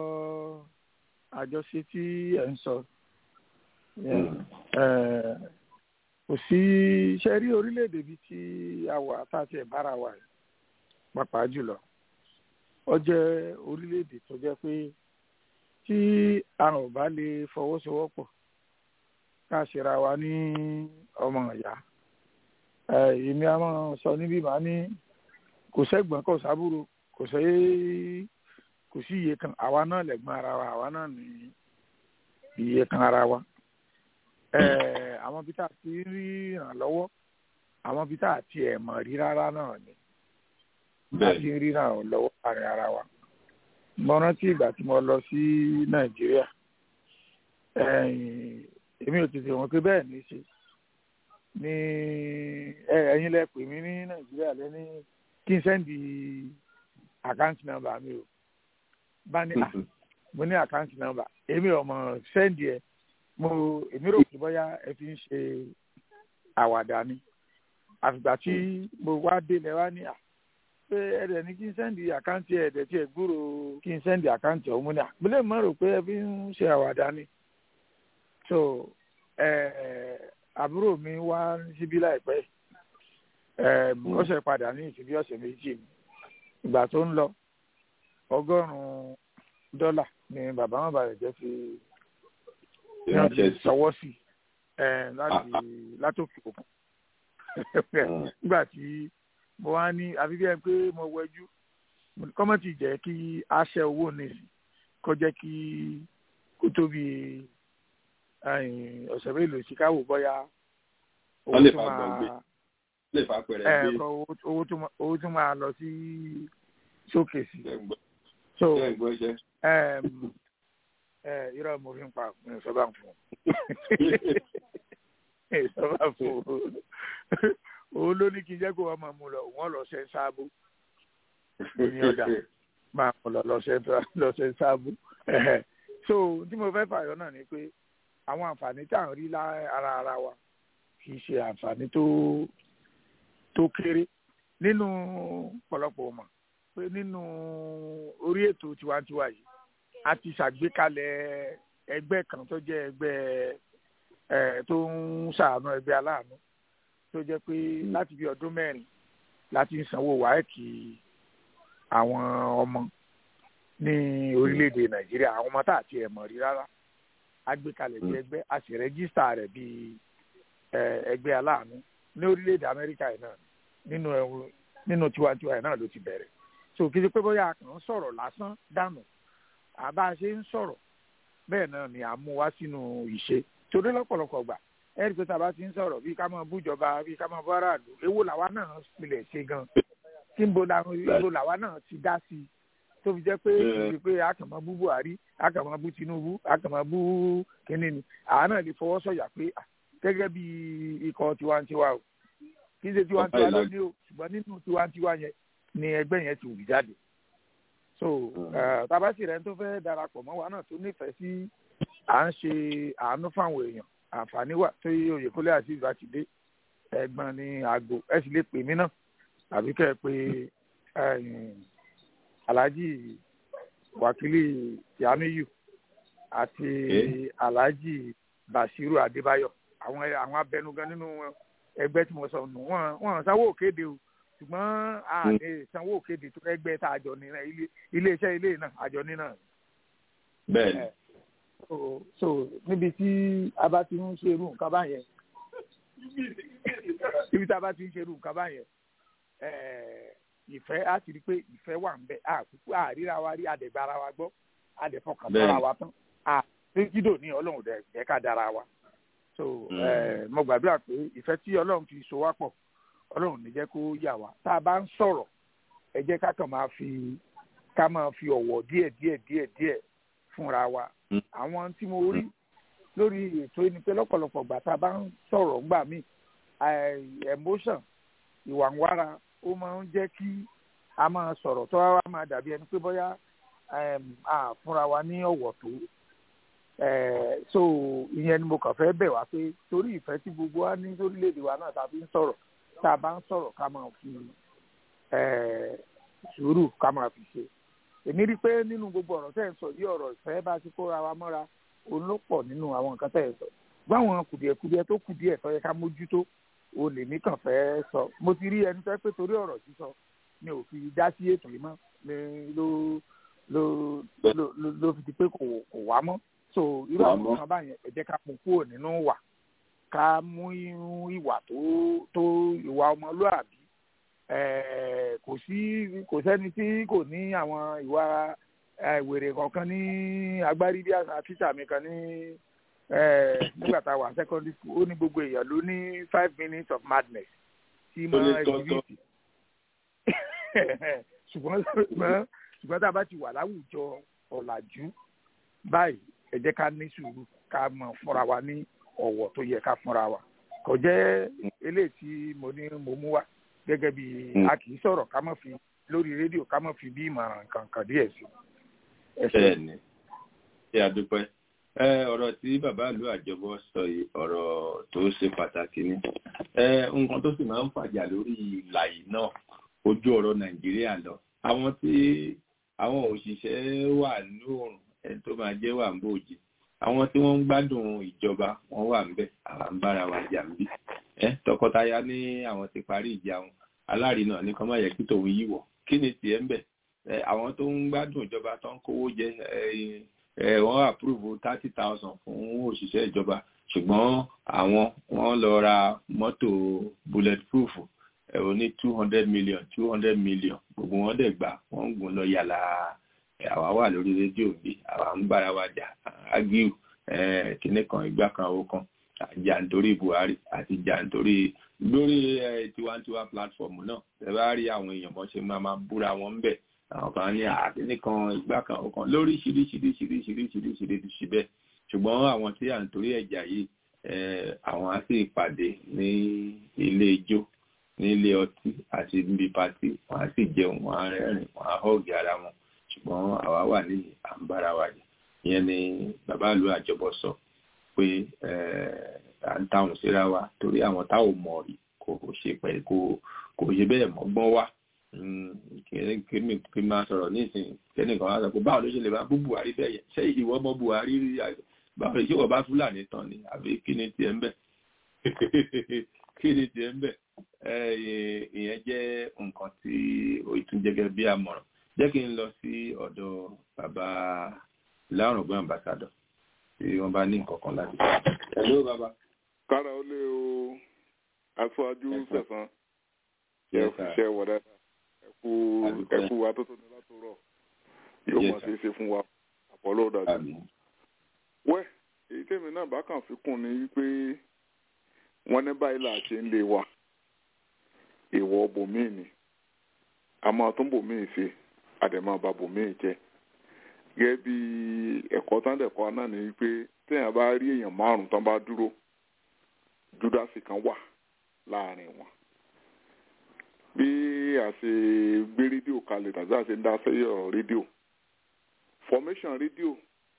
àjọṣe tí ẹ̀ ń sọ kò sí iṣẹ́ rí orílẹ̀-èdè bíi ti àwọ̀ àtàtì ẹ̀bára wa yìí pàápàá jùlọ ó jẹ́ orílẹ̀-èdè tó jẹ́ pé tí àwọn ò bá lè fọwọ́sowọ́pọ̀ ká ṣera wa ní ọmọ ìyá èmi a máa sọ níbí màá ní kò sẹ́gbọ̀n kò sábúrò kò sẹ́ kò sí iye kan àwa náà lẹ̀gbọ́n ara wa àwa náà ní iye kan ara wa àwọn bí tá a ti rí ìrànlọ́wọ́ àwọn bí tá a ti ẹ̀ mọ̀ rí rárá náà ni láti rí ìrànlọ́wọ́ àárín ara wa mo rántí ìgbà tí mo lọ sí nàìjíríà èmi ò tètè wọn pé bẹ́ẹ̀ ní í ṣe ní ẹ̀yin lẹ pè mí ní nàìjíríà lẹ́ni kí n sẹ́ndì àkáǹtì nọ́mbà mi o bá ní à mo ní àkáǹtì nọ́mbà èmi ò mọ̀ sẹ́ndì ẹ̀ mo èmi rò pé bóyá ẹ fi ń ṣe àwàdà ni àfìgbà tí mo wá délẹ̀ wá ní à pé ẹ̀rẹ̀ ní kí n sẹ́ndì àkáǹtì ẹ̀dẹ̀ tí ẹ̀ gbúrò kí n sẹ́ndì àkáǹtì ọ̀hún mo ní à mo lè mọ̀ rò pé ẹ fi ń ṣe àwàdà ni so àbúrò mi wá síbí láìpẹ́ ọ̀sẹ̀ padà ní ìsìnbí ọ̀sẹ̀ méjì ìgbà tó ń lọ ọgọ́rùn-ún dọ́là ni bàbá wọn bàrẹ̀ jẹ́ fi wọ́n ti sọwọ́ sí láti látòkè òkun nígbà tí mo wá ní àfi bí ẹ pé mo wẹjú kọ́mọ́tì jẹ́ kí a ṣe owó nìsí kó jẹ́ kí kó tóbi ọ̀sẹ̀ mélòó sí káwò bọ́yá owó tó máa owó tó máa lọ sí sókè sí. so irọ́ mo fi ń pa mi sọ́ba fún un sọ́ba fún un òun ló ní kí n jẹ́ kó wọ́n máa mú lọ wọ́n lọ ṣe ń sáàbù ní ọ̀dà máa mú lọ lọ ṣe ń sáàbù so tí mo fẹ́ fààyàn náà ni pé àwọn àǹfààní tá à ń rí lára ara wa kì í ṣe àǹfààní tó tó kéré nínú pọ̀lọpọ̀ mọ̀ pé nínú orí ètò tiwantiwa yìí a ti ṣàgbékalẹ̀ ẹgbẹ́ kan tó jẹ́ ẹgbẹ́ ẹ̀ tó ń ṣàánú ẹgbẹ́ aláàánú tó jẹ́ pé láti bí ọdún mẹ́rin láti ń sanwó wáẹ́kì àwọn ọmọ ní orílẹ̀-èdè nàìjíríà àwọn ọmọ tá àti ẹ̀ mọ̀ rí rárá agbékalẹ̀ bí ẹgbẹ́ a sì rẹ́gísítà rẹ̀ bí ẹgbẹ́ aláàánú ní orílẹ̀-èdè amẹ́ríkà yìí náà nínú nínú tiwantiwa yìí náà ló ti bẹ̀rẹ̀ so kí n ṣe pé bóyá a kàn ń sọ̀rọ̀ lásán dànù àbá ṣe ń sọ̀rọ̀ bẹ́ẹ̀ náà ni à ń mú wá sínú ìṣe torí lọ́pọ̀lọpọ̀ gbà ẹ̀rí pé tàbá ti ń sọ̀rọ̀ bí ká máa bújọba bí ká máa bọ́ aráàlú èwo làwa náà pilẹ̀ ṣe gan kí n bo làwa náà ti dá sí i tó fi jẹ́ pé kí pé a kàn máa bú buhari a kàn máa bú tinubu a kàn máa bú kínní ni àwa náà lè fọwọ́ sọ̀yà pé gẹ́gẹ́ bí ikọ̀ tiwantiwa o kì í ṣe tiwantiwa lónìí o ṣùgbọ́n nínú tiwantiwa yẹn ni ẹgbẹ́ yẹn ti wù jáde so tabasi rẹ̀ tó fẹ́ darapọ̀ mọ́ wa náà tó nífẹ̀ẹ́ sí à ń ṣe àánú fáwọn èèyàn àǹfààní wà tó yẹ oyèkólé àti ìgbà ti dé ẹ̀gbọ́n ní aago ẹ sì lè pè mí náà àbí kẹ́ ẹ pé alhaji wakili yamiyu àti alhaji bashiru adébáyọ̀ àwọn àwọn abẹnugan nínú ẹgbẹ́ tí mo sọ nù wọn wọn sanwó òkéde o ṣùgbọ́n a lè sanwó òkéde tó ẹgbẹ́ tá a jọ ní iléeṣẹ́ ilé náà àjọ ní náà. bẹ́ẹ̀ni. so so níbi tí a bá ti ń ṣe irú nǹkan báyẹn níbi tí a bá ti ń ṣe irú nǹkan báyẹn ìfẹ́ á ti rí pé ìfẹ́ wà ń bẹ àkókò àríra wa rí àdẹ̀gbára wa gbọ́ àdẹ̀fọkàn tọ́ra wa tán àtẹ́jídò ní ọlọ́run dẹ̀ jẹ́ ká dára wa so mo gbàdúrà pé ìfẹ́ tí ọlọ́run fi so wá pọ̀ ọlọ́run ní jẹ́ kó yà wá tá a bá ń sọ̀rọ̀ ẹ jẹ́ ká kàn máa fi ká máa fi ọ̀wọ̀ díẹ̀ díẹ̀ díẹ̀ díẹ̀ fúnra wa àwọn tí mo rí lórí ètò ẹni pé lọ́pọ̀lọpọ̀ gbà tá a bá ń sọ̀rọ̀ ńgbà míì emotion ìwà ń wára ó máa ń jẹ́ kí a máa sọ̀rọ̀ tó wá máa dàbí ẹni pé bóyá a fúnra wa ní ọ̀wọ̀ tó so ìyẹn ni mo kàn fẹ́ bẹ̀ wá pé torí ìfẹ́ tí gbogbo wa ní lórílẹ̀‐èdè wa náà tá a fi ń sọ̀rọ̀ tá a bá ń sọ̀rọ̀ ká máa fi sùúrù ká máa fi ṣe èmi rí i pé nínú gbogbo ọ̀rọ̀ tẹ́ ẹ̀ ń sọ yí ọ̀rọ̀ ìfẹ́ bá ti kóra wa mọ́ra òun ló pọ̀ nínú àwọn nǹkan tẹ́ ẹ̀ sọ báwọn kùdìẹ̀kùdìẹ̀ tó kùdìẹ̀ tó yẹ ká mójútó o lè mí kàn fẹ́ sọ mo ti rí ẹni tó pé torí ọ̀rọ̀ sísọ mi ò fi dá sí ètò yìí mọ́ mi ló ló ló ló fi di pé kò kò wá mọ́ so irú àwọn kan báyẹn ẹ jẹ́ ká mú kúrò nínú wà ká mú ìwà tó tó ìwà ọmọlúàbí kò sí kò sẹ́ni tí kò ní àwọn ìwà wèrè kọ̀ọ̀kan ní agbárí bí àṣà tíṣà mi kan ní nígbà tá a wà secondary school ó ní gbogbo èèyàn ló ní five minutes of madness tí mo exhibit ṣùgbọ́n ṣùgbọ́n tá a bá ti wà láwùjọ ọ̀làjú báyìí ẹ jẹ́ ká ní sùúrù ká mọ̀ fúnra wa ní ọ̀wọ̀ tó yẹ ká fúnra wa kò jẹ́ eléyìí tí mo ní mo mú wá gẹ́gẹ́ bí a kì í sọ̀rọ̀ ká má fi lórí rédíò ká má fi bí ìmọ̀ràn kankan díẹ̀ sí. bẹ́ẹ̀ni ṣé a dúpẹ́ ọ̀rọ̀ tí bàbá ìlú àjọbọ sọ yìí ọ̀rọ̀ tó ṣe pàtàkì ni nǹkan tó sì máa ń fàjà lórí ìlà yìí náà ojú ọ̀rọ̀ nàìjíríà lọ àwọn tí àwọn òṣìṣẹ́ wà lóòrùn ẹni tó máa jẹ́ wà ń bòjì àwọn tí wọ́n ń gbádùn ìjọba wọ́n wà ń bẹ̀ àwa ń bára wa jà ń bí tọkọtaya ní àwọn ti parí ìjà wọn alárinà ní kọ́ máa yẹ kí tòun yíwọ̀ kí ni tiẹ̀ ń bẹ̀ àwọn tó ń gbádùn ìjọba tó ń kówó jẹ wọ́n àpúrúvù thirty thousand fún òṣìṣẹ́ ìjọba ṣùgbọ́n àwọn wọ́n lọ ra mọ́tò bulletproof ò ní two hundred million two hundred million gbogbo wọn dẹ̀ gbà wọ́n ń gùn lọ yàrá àwa wà lórí rédíò bí àwa ń bára wa jà ágíù kíní kan ìgbà kan owó kan jà nítorí Buhari àti jà nítorí lórí tiwantiwa platform náà ẹ bá rí àwọn èèyàn bọ́n ṣe máa máa búra wọn ń bẹ̀ àwọn kan ní àkíní kan ìgbà kan owó kan lórí ṣiríṣiríṣiríṣiríṣiríṣi bẹ́ẹ̀ ṣùgbọ́n àwọn tí à ń torí ẹ̀jà yìí àwọn á sì pàdé ní ilé ijó ní ilé ọtí àti níbi pati wọn á sì jẹun wọn á rẹ́rìn wọn á họ́ọ̀gì ara wọn ṣùgbọ́n àwa wà ní àǹbára wa yìí ìyẹn ni bàbá ìlú àjọbọ sọ pé à ń táwọn síra wa torí àwọn táwọn mọ̀ rí kò ṣe pẹ̀ kò kò ṣe bẹ́ẹ̀ mọ́gbọ́n wá kí n máa sọ̀rọ̀ nísìnyí kẹ́nìkan wá sọ pé báwo ló ṣe lè máa bú Buhari bẹ́ẹ̀ yẹn ṣé ìwọ mọ Buhari rí báwo ṣé wọ́n bá Fúlàní tán ni àbí kí ni tiẹ̀ ń bẹ̀ kí ni tiẹ̀ ń bẹ̀ ìyẹn jẹ́ nǹkan tí ó tún jẹ́ bí àmọ̀ràn jẹ́ kí n lọ sí ọ̀dọ̀ bàbá lárùngbọ́n ambassadọ̀ tí wọ́n bá ní nǹkan kan láti sọ. hello bàbá. kára ó lé o aṣáájú sẹ̀sán yẹ ṣiṣẹ́ wọ̀dà ẹ̀kú ẹ̀kú wa tó tó ní látòrọ̀ yóò mọ̀ sí ṣe fún wa àpọ̀lọ́ dàbí. wẹ́ èyí tèmi náà bá kàn fi kún ni wípé wọ́n ní báyìí là ṣe ń lé wa èèwọ̀ bòmíì ni àmọ́ tó ń bòmíì ṣe àdèmọ́ bá bòmíì jẹ́ gẹ́gẹ́ bí ẹ̀kọ́ tán dẹ̀kọ́ náà ni pé téèyàn bá rí èèyàn márùn tán bá dúró júdásì kan wà láàrin wọn bí a ṣe gbé rédíò kalẹ̀ tàbí a ṣe ń dá sẹ́yìn ọ̀rọ̀ rédíò formation rédíò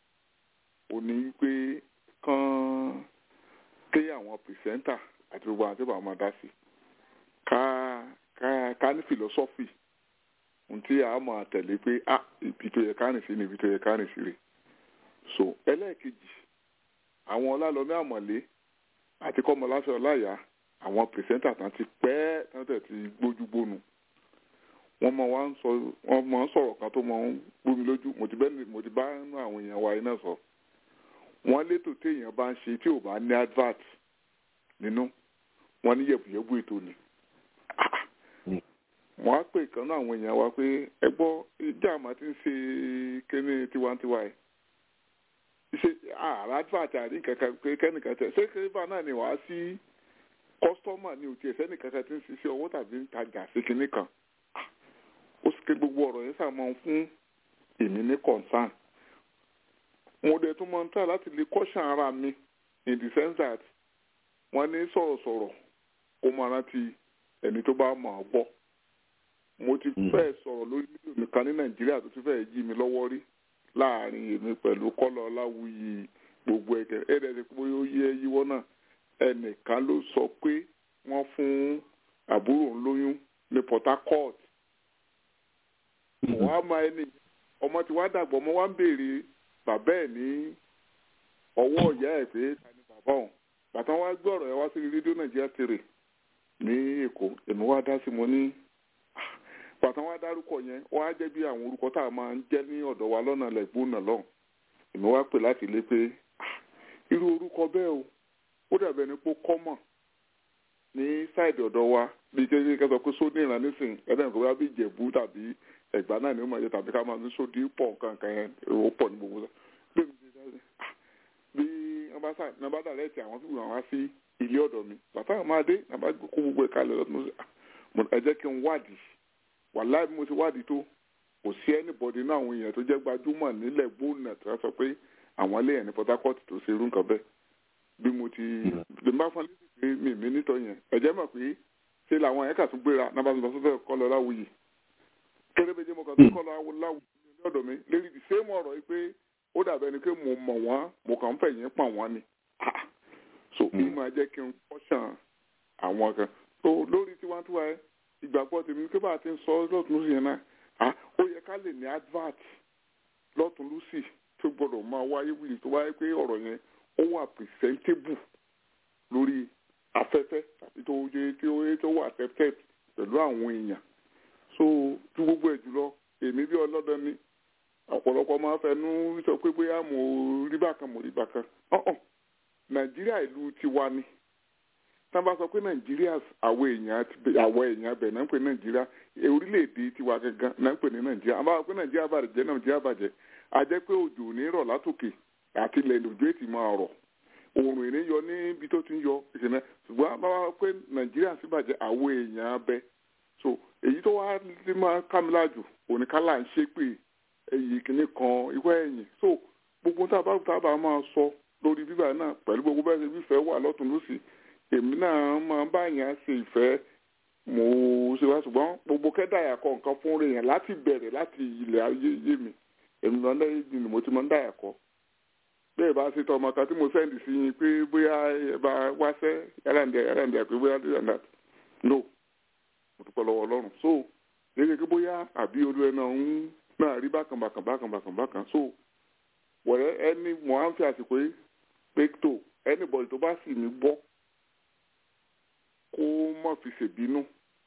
ò ní pé kán ké àwọn pìrìsẹ́ńtà àti gbogbo àwọn tí bàbá máa dá sí ká ká ká ní philosophy ntí a máa tẹ̀lé pé a ibi tó yẹ ká rìn sí ni ibi tó yẹ ká rìn sí rè so ẹlẹ́ẹ̀kejì àwọn ọlálọ́mí àmọ̀lé àti kọ́mọláfẹ́ ọláyà àwọn pìrìsẹ́ńtà tán ti pẹ́ tán tẹ̀ ti gbójú gbónu wọ́n mọ wá ń sọ wọ́n mọ ń sọ̀rọ̀ kan tó mọ ń gbómi lójú mo ti bẹ́ẹ̀ mo ti bá nú àwọn èèyàn wa iná sọ wọ́n létò téèyàn bá ń ṣe tí ò bá ní advert nínú wọ́n ní yẹ̀bùyẹ̀bù ètò ni wọ́n á pè kan náà àwọn èèyàn wa pé ẹ gbọ́ ìjà àmọ́ ti ń ṣe kíní tiwantiwa ẹ̀ ṣe àrà advert àrí kankan pé kẹ́nìkan tẹ̀ ṣé kébà náà ni wàá sí kọ́sítọ́mà ní òtí ẹ̀sẹ̀ nìkan tí ń ṣiṣẹ́ owó tàbí ń tajà sí kinní kan ó sì ké gbogbo ọ̀rọ̀ yẹn sàmọ́ fún èmi ní concern mo dẹ̀ tún máa ń tà láti lè caution ara mi in the sense that wọ́n ní sọ̀rọ̀sọ̀rọ̀ kó máa rántí ẹni tó bá mọ̀ ọ́ gbọ́ mo ti fẹ́ sọ̀rọ̀ lórí fídíò mi kan ní nàìjíríà tó ti fẹ́ jí mi lọ́wọ́ rí láàrin èmi pẹ̀lú kọ́lọ̀ ọláwùyí gbogbo ẹ̀kẹ́ ẹ̀rẹ́ ti pé ó yẹ yíwọ́ náà ẹnìkan ló sọ pé wọ́n fún àbúrò ń lóyún ní Port Harcourt wọ́n á máa ẹni ọmọ tí wàá dàgbọ́ ọmọ wa ń béèrè bàbá ẹ̀ ní ọwọ́ ìyá ẹ̀ pé ta ni bàbá ọ̀hún bàtà wá gbé ọ̀rọ̀ yẹn wá sí rédíò nàìjíríà tèrè ní èkó èmi wá dá sí mo ní bàtà wá dárúkọ yẹn wọ́n á jẹ́ bí àwọn orúkọ tá a máa ń jẹ́ ní ọ̀dọ̀ wa lọ́nà lẹ́gbọ́n náà lọ́hùn èmi wá pè láti lé pé irú orúkọ bẹ́ẹ̀ o ó dàbẹ̀ ní pé kọ́mọ̀ ní sáìdì ọ̀dọ̀ wa bíi kékeré kẹsàn pé sódì ìran nísìn ẹ̀dá nǹkan bá bí ìjẹ̀bú tàbí ẹ̀gbá náà ni ó máa yẹ tàbí ká máa ní sódì pọ̀ nǹkan yẹn ó pọ̀ ní gbogbo bí wọ́n bá sà ní wọ́n bá dàrẹ́ ti àwọn fífi àwọn sí ilé ọ̀dọ̀ mi bàtà àwọn máa dé ní àbá kó gbogbo ẹ̀ka lẹ̀ lọ́tún ẹ jẹ́ kí n wádìí wàláì bí mo ti wádìí tó kò sí ẹnìbọdì náà àwọn èèyàn tó jẹ́ gbajúmọ̀ nílẹ̀ gbóònà tó sọ pé àwọn ilé yẹn ní Port Harcourt tó ṣe irú nǹkan bẹ́ẹ̀ bí mo ti bí n bá fọn létí pé mi mi nítọ yẹn ẹ̀jẹ̀ mọ̀ pé ṣe làwọn yẹn kà tún gbéra náà bá tún lọ sọ́dọ̀ kọ́ lọ láwùyí kérébéjé mo kàn tún kọ́ lọ láwùyí ní ọ̀dọ̀ mi lérí the same ọ̀rọ̀ yìí pé ó dàbẹ̀ ni pé mo mọ̀ wọ́n mo kàn ń fẹ̀yìn pọ̀ wọ́n ni so bí máa jẹ́ kí n kọ́ṣàn àwọn kan so lórí tiwantiwa ẹ ìgbàgbọ́ tèmi pé bá a ti ń sọ lọ́tún lósì yẹn náà ó yẹ ká lè ní advert lọ́tún lósì tó gbọ́dọ̀ máa wáyé wíìlì tó wáyé pé ọ̀rọ̀ yẹn ó wà presentable lórí afẹ́fẹ́ tàbí tó yẹ tí ó yẹ tó wà accepted pẹ̀lú àwọn èèyàn so tí gbogbo ẹ̀ jùlọ èmi bí ọlọ́dọ̀ ni ọ̀pọ̀lọpọ̀ máa fẹnu sọ pé bóyá mo rí bákan mo rí bákan ọ̀hún nàìjíríà ìlú tiwa ni tá a bá sọ pé nàìjíríà àwọn èèyàn àwọn èèyàn bẹ̀ náà ń pè nàìjíríà orílẹ̀-èdè tiwa gangan náà ń pè ní nàìjíríà àbá pé nàìjíríà bàjẹ́ nàìjíríà bàjẹ́ a jẹ́ pé òjò ò ní rọ̀ látòkè àti ilẹ̀ lòjó ètì máa rọ̀ oòrùn ìní yọ níbi tó ti ń yọ ìṣẹ̀lẹ̀ ṣùgbọ́n a bá wá pé nàìjíríà sì bàjẹ́ àwọn èèyàn bẹ so èyí tó wá lè máa kámilájù oníkálà ń ṣe pé èyí kìíní kan ìwé ẹ̀yìn so gbogbo tá a bá tá a bá máa sọ lórí bíbá náà pẹ̀lú gbogbo bẹ́ẹ̀ ṣe fífẹ́ wà lọ́tún lọ́sì èmi náà máa bá yàn ṣe ìfẹ́ mo ṣe wá ṣùgbọ́n gbogbo kẹ́dàyà kọ nǹkan fún rẹ̀ yẹn láti bẹ̀rẹ̀ láti ilẹ̀ ayé yé mi èmi náà lẹ́yìn ni mo ti máa ń dàyà kọ bẹ́ẹ̀ bá ṣe tọmọ kan tí mo sẹ́ndì sí yín pé bóyá ẹ bá wáṣẹ́ ẹ̀rẹ̀ǹdẹ̀ ẹ̀rẹ̀ǹdẹ̀ pé bóyá this and that no mo dúpẹ́ lọ́wọ́ ọlọ́run so léṣe pé bóyá àbí olú ẹ náà ń náà rí bákan bákan bákan bákan bákan so wọ̀rẹ́ ẹni mo á ń fi àsìkò yìí pé tó anybody tó bá sì ní gbọ́ kó má fi ṣèbínú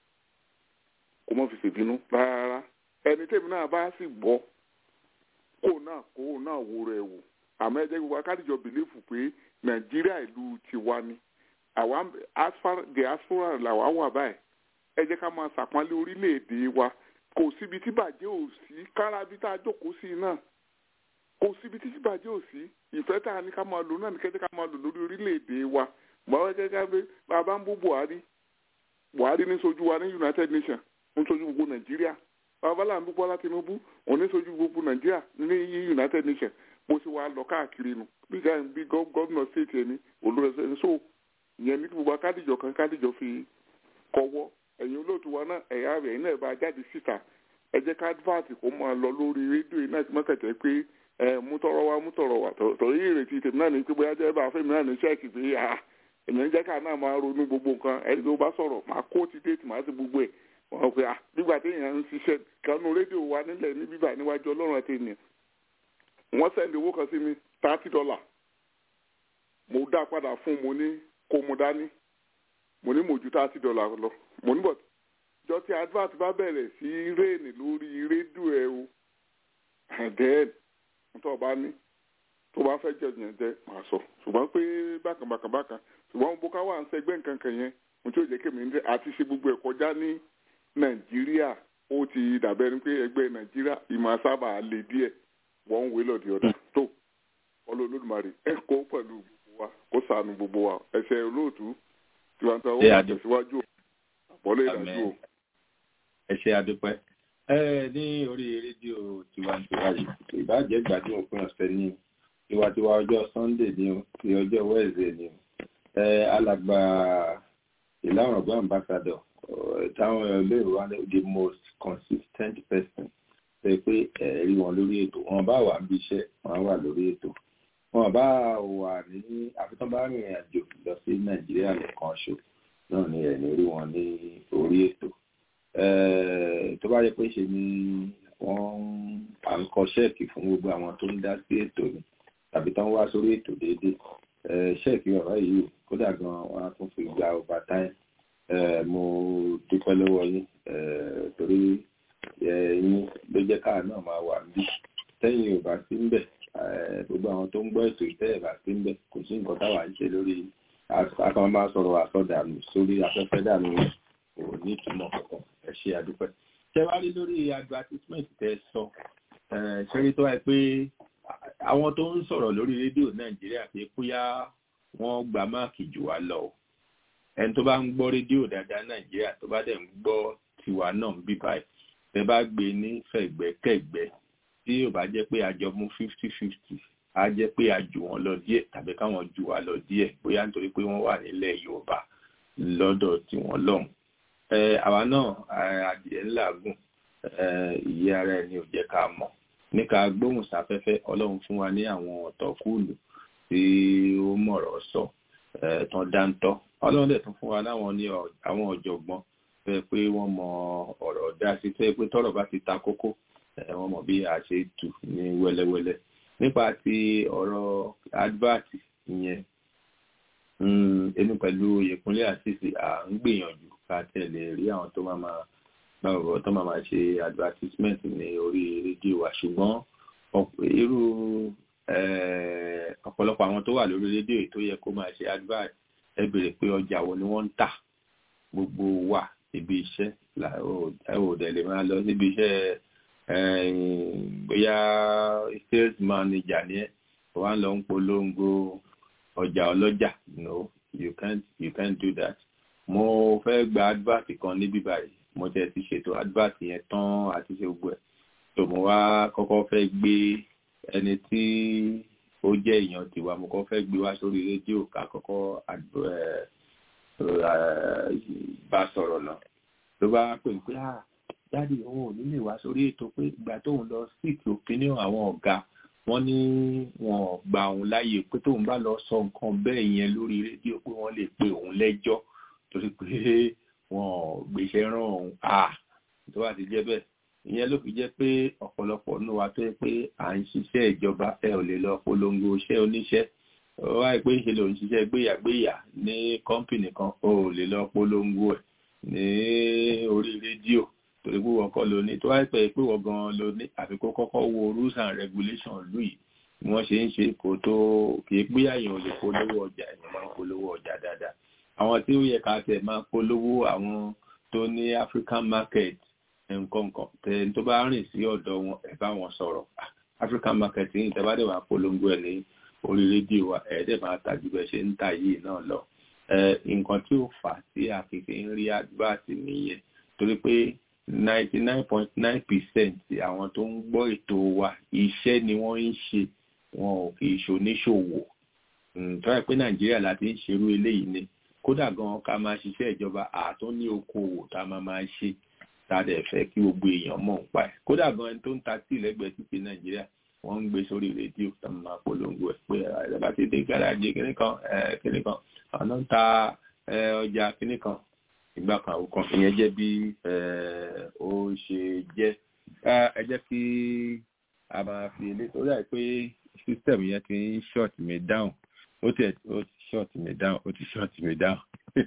kó má fi ṣèbínú rárá ẹni tèmi náà bá sì gbọ́ kó náà kó náà wo rẹ̀ wò àmọ́ ẹ jẹ́ gbogbo akádìjọ bìlífù pé nàìjíríà ìlú tiwa ni àwa diaspora làwa wà báyìí ẹ jẹ́ ká máa ṣàpọ́nlé orílẹ̀-èdè wa kò síbi tí bàjẹ́ ò sí kárábí tá a jókòó sí náà kò síbi tí bàjẹ́ ò sí ìfẹ́ tá a ní ká máa lò náà ní kẹ́jẹ́ ká máa lò lórí orílẹ̀-èdè wa báwa gẹ́gẹ́ bí bàbá ń bú buhari buhari ní sojú wa ní united nations ń sojú gbogbo nàìjíríà bàbá là ń bú bọ́lá tinubu òun ní sojú gbogbo nàìjíríà ní united nations bó ṣe wà lọ káàkiri nu bí gáà bí gómìnà state ẹni olùrẹsẹ ẹni so ìyẹn ní gbogbo akádìjọ kan kádìjọ fi kọ́wọ́ ẹ̀yin olóòtú wa náà ẹ̀yà rẹ̀ iná ẹ̀ bá jáde síta ẹ jẹ́ ká advert kó máa lọ lórí rédíò iná tí mọ́kàtẹ́ pé ẹ mú tọrọ wa mú tọrọ wa torí ìrètí tèmi náà ní pé bóyá jẹ́ bá fẹ́mi náà ní ṣẹ́ẹ̀kì pé à èèyàn jẹ́ ká náà máa ronú gbogbo nǹkan ẹni tó bá sọ̀rọ̀ máa kó ti déètì máa ti gbogbo ẹ̀ wọ́n pe à nígbà téèyàn ń ṣiṣẹ́ kanú rédíò wa nílẹ̀ ní bíbà níwájú ọlọ́run àti ènìyàn wọ́n sẹ́ndì owó kan sí mi thirty dollar mo dá padà fún mo ní kó mo dání mo ní mo ju thirty dollar lọ mo ní bọ̀t jọ tí advert bá bẹ̀rẹ̀ sí réènì lórí rédíò ẹ o then tó o bá ní tó o bá fẹ́ jẹ yẹn jẹ màá sọ ṣùgbọ́n pé bákan bákan bákan ṣùgbọ́n bó ká wà ń sẹgbẹ́ nǹkan kan yẹn mo tí ò jẹ́ kémi ní àti ṣe gbogbo ẹ̀ kọjá ní nàìjíríà ó ti dàbẹ́ ni pé ẹgbẹ́ nàìjíríà ìmọ̀ sábà lè díẹ̀ wọ́n ń wé lọ́dí ọ̀dà tó ọlọ́ọ̀lọ́dúnmarì ẹ kó pẹ̀lú gbogbo wa kó sànù gbogbo wa ẹsẹ̀ olóòtú tiwantiwa ó wà tẹ̀síwájú àpọ̀lọ́ ìdájú o. ẹ ṣe àdúpẹ́ ẹ ní orí rédíò tiwantiwa yìí ìbàjẹ́ gbàdúrà òpin ọ̀sẹ̀ ní tiwantiwa ọjọ́ sunday ní o ti ọjọ́ wednesday ní o ẹ alàgbà ìlànà ọgbà ambassador táwọn olóòrò wa ní the most consistent person ṣe pé ẹ̀rí wọn lórí ètò wọn bá wà níbi iṣẹ́ wọn wà lórí ètò wọn bá wà ní àfitán bá rìnrìn àjò lọ sí nàìjíríà nìkan ṣo náà ni ẹ̀ní rí wọn ní orí ètò tó bá yẹ pé ṣe ni wọ́n à ń kọ ṣẹ́ẹ̀kì fún gbogbo àwọn tó ń dá sí ètò ni tàbí tán wá sórí ètò déédéé ṣẹ́ẹ̀kì bàbá yìí kódà gan wọn á tún fi gba overtime mo dúpẹ́ lọ́wọ́ yín torí yín ló jẹ́ káà náà máa wà níbí tẹ́yìn ò bá sí ń bẹ̀ gbogbo àwọn tó ń gbọ́ ètò ìtẹ́yẹ̀ bá sí ń bẹ̀ kò sí nǹkan táwa ń ṣe lórí akọ́n máa sọ̀rọ̀ àsọdànù sórí afẹ́fẹ́ dànù kò ní ìtumọ̀ kankan ẹ ṣe àdúpẹ́. ṣé wàá rí lórí advertisement tẹ sọ ṣẹ́rí tó wáyé pé àwọn tó ń sọ̀rọ̀ lórí rédíò nàìjíríà pé bóyá wọ́n gba máàkì jù wá lọ ẹni tó bá ń gbọ́ rédíò dáadáa nàìjíríà tó bá dẹ̀ ń gbọ́ tiwa náà ń bí báyìí tẹ bá gbé ní fẹ̀gbẹ́kẹ̀gbẹ́ tí ò bá jẹ́ pé àjọ mú fifty fifty á jẹ́ pé a jù wọ́n lọ díẹ̀ tàbí káwọn jù wá lọ díẹ̀ bóyá nítorí pé wọ́n wà nílẹ̀ yorùbá lọ́dọ̀ tiwọn lọ́hùn. àwa náà adìẹ ńláàgùn ìyẹ́ ara ẹni ò jẹ́ ká mọ̀ níka gbóhùn sáfẹ́fẹ́ ọlọ́run fún wa ní àwọn ọ̀tọ̀kùlù tí ó mọ̀rọ̀ sọ tán dáńtọ́ ọlọ́run dẹ̀ tún fún wa láwọn ní àwọn ọ̀jọ̀gbọ́n fẹ́ pé wọ́n mọ ọ̀rọ̀ dá sí fẹ́ pé tọ́rọ̀ bá ti ta kókó wọ́n mọ̀ bí a ṣe tù ní wẹ́lẹ́wẹ́lẹ́ nípa ti ọ̀rọ̀ advert yẹn èmi pẹ̀lú ìpínlẹ̀ àṣìṣe à ń gbìyànjú ká tẹ̀lé rí àwọn tó máa máa báwo tó máa máa ṣe advertisement ní orí rédíò wa ṣùgbọ́n irú ọ̀pọ̀lọpọ̀ àwọn tó wà lórí rédíò tó yẹ kó máa ṣe advert ẹ béèrè pé ọjà wo ni wọ́n ń tà gbogbo wa ibi iṣẹ́ ẹ ò dẹ̀ lè máa lọ síbi iṣẹ́ bóyá sales manager ni ẹ wà lọ ń polongo ọjà ọlọ́jà no you can't you can't do that mo fẹ́ gba advert kan níbí báyìí mo tẹ̀ ti ṣètò advert yẹn tán àti ṣe gbogbo ẹ̀ tó mo wá kọ́kọ́ fẹ́ gbé ẹni tí ó jẹ́ èèyàn tiwa mo kọ́ fẹ́ gbé wá sórí rédíò ká kọ́kọ́ bá sọ̀rọ̀ náà ló bá pè pé ah dáàdi òun ò ní lè wá sórí ètò pé ìgbà tóun lọ seek opinion àwọn ọ̀gá wọ́n ní wọn ò gba òun láàyè pé tóun bá lọ sọ nǹkan bẹ́ẹ̀ yẹn lórí rédíò pé wọ́n lè pe òun lẹ́jọ́ torí pé wọn ò gbéṣẹ́ rán òun à tó bá ti jẹ́ bẹ́ẹ̀ ìyẹn ló fi jẹ́ pé ọ̀pọ̀lọpọ̀ nínú wa tó yẹ pé à ń ṣiṣẹ́ ìjọba ẹ ò lè lọ polongo iṣẹ́ oníṣẹ́ wáyé pé ṣe lòun ṣiṣẹ́ gbéyàgbéyà ní kọ́ńpìnì kan ó lè lọ polongo ẹ̀ ní orí rédíò torí pé wọ́n kọ́ ló ní tó wáyé pé pé wọ́n gan ló ní àfi kó kọ́kọ́ wo rules and regulations lù yìí bí wọ́n ṣe ń ṣe kó tó kì í pé àyàn ò lè polówó ọjà èèyàn máa ń polówó ọjà dáadáa àwọn tí ó yẹ ká tẹ̀ máa polówó àwọn tó ní African market nǹkan nǹkan tẹ tó bá rìn sí ọ̀dọ̀ wọn ẹ̀ bá wọn sọ̀rọ̀ African market yìí tẹ bá dẹ̀ wá polongo ẹ̀ ní orí rédíò wa ẹ̀ dẹ̀ máa tàjú bẹ́ẹ̀ ṣe ń tà yìí náà lọ nǹkan tí ó fà á tí a fi fi ń rí advert nìyẹn torí pé ninety nine point nine percent àwọn tó ń gbọ́ ètò wa iṣẹ́ ni wọ́n ń ṣe wọn ò kì í ṣoníṣòwò tó yẹ pé nàìjíríà láti ń ṣerú eléyìí ni kódà gan ká máa ṣiṣẹ́ ìjọba àtún ní okòwò tá a máa máa ṣe tá a dẹ̀ fẹ́ kí gbogbo èèyàn mọ̀ ń pa ẹ̀ kódà gan ẹni tó ń ta tíì lẹ́gbẹ̀ẹ́ títí nàìjíríà wọ́n ń gbé sórí rédíò tó máa polongo ẹ̀ pé ẹ̀ bá ti dé gáràjì kìnnì kan kìnnì kan àwọn náà ń ta ọjà kìnnì kan ìgbà kan àwòkan ìyẹn jẹ́ bí ó ṣe jẹ́ ẹ jẹ́ kí a máa fi ilé tó dà pé system yẹn ti ń short me down ó ti ó ti short me down ó ti short me down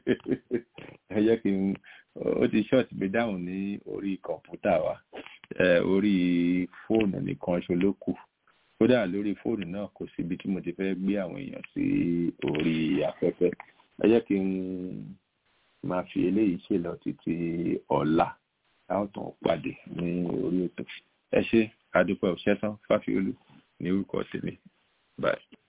ẹ jẹ́ kí n ó ti short me down ní orí kọ̀ǹpútà wa orí fóònù nìkan ṣo ló kù kódà lórí fóònù náà kò síbi tí mo ti fẹ́ gbé àwọn èèyàn sí orí afẹ́fẹ́ ẹ jẹ́ kí n máa fi eléyìí ṣe lọ títí ọ̀la táwọn tó ń pàdé ní orí ètò ẹ ṣe àdúpẹ́ òṣẹ́sán fáfiolú ní orúkọ tèmi báyìí.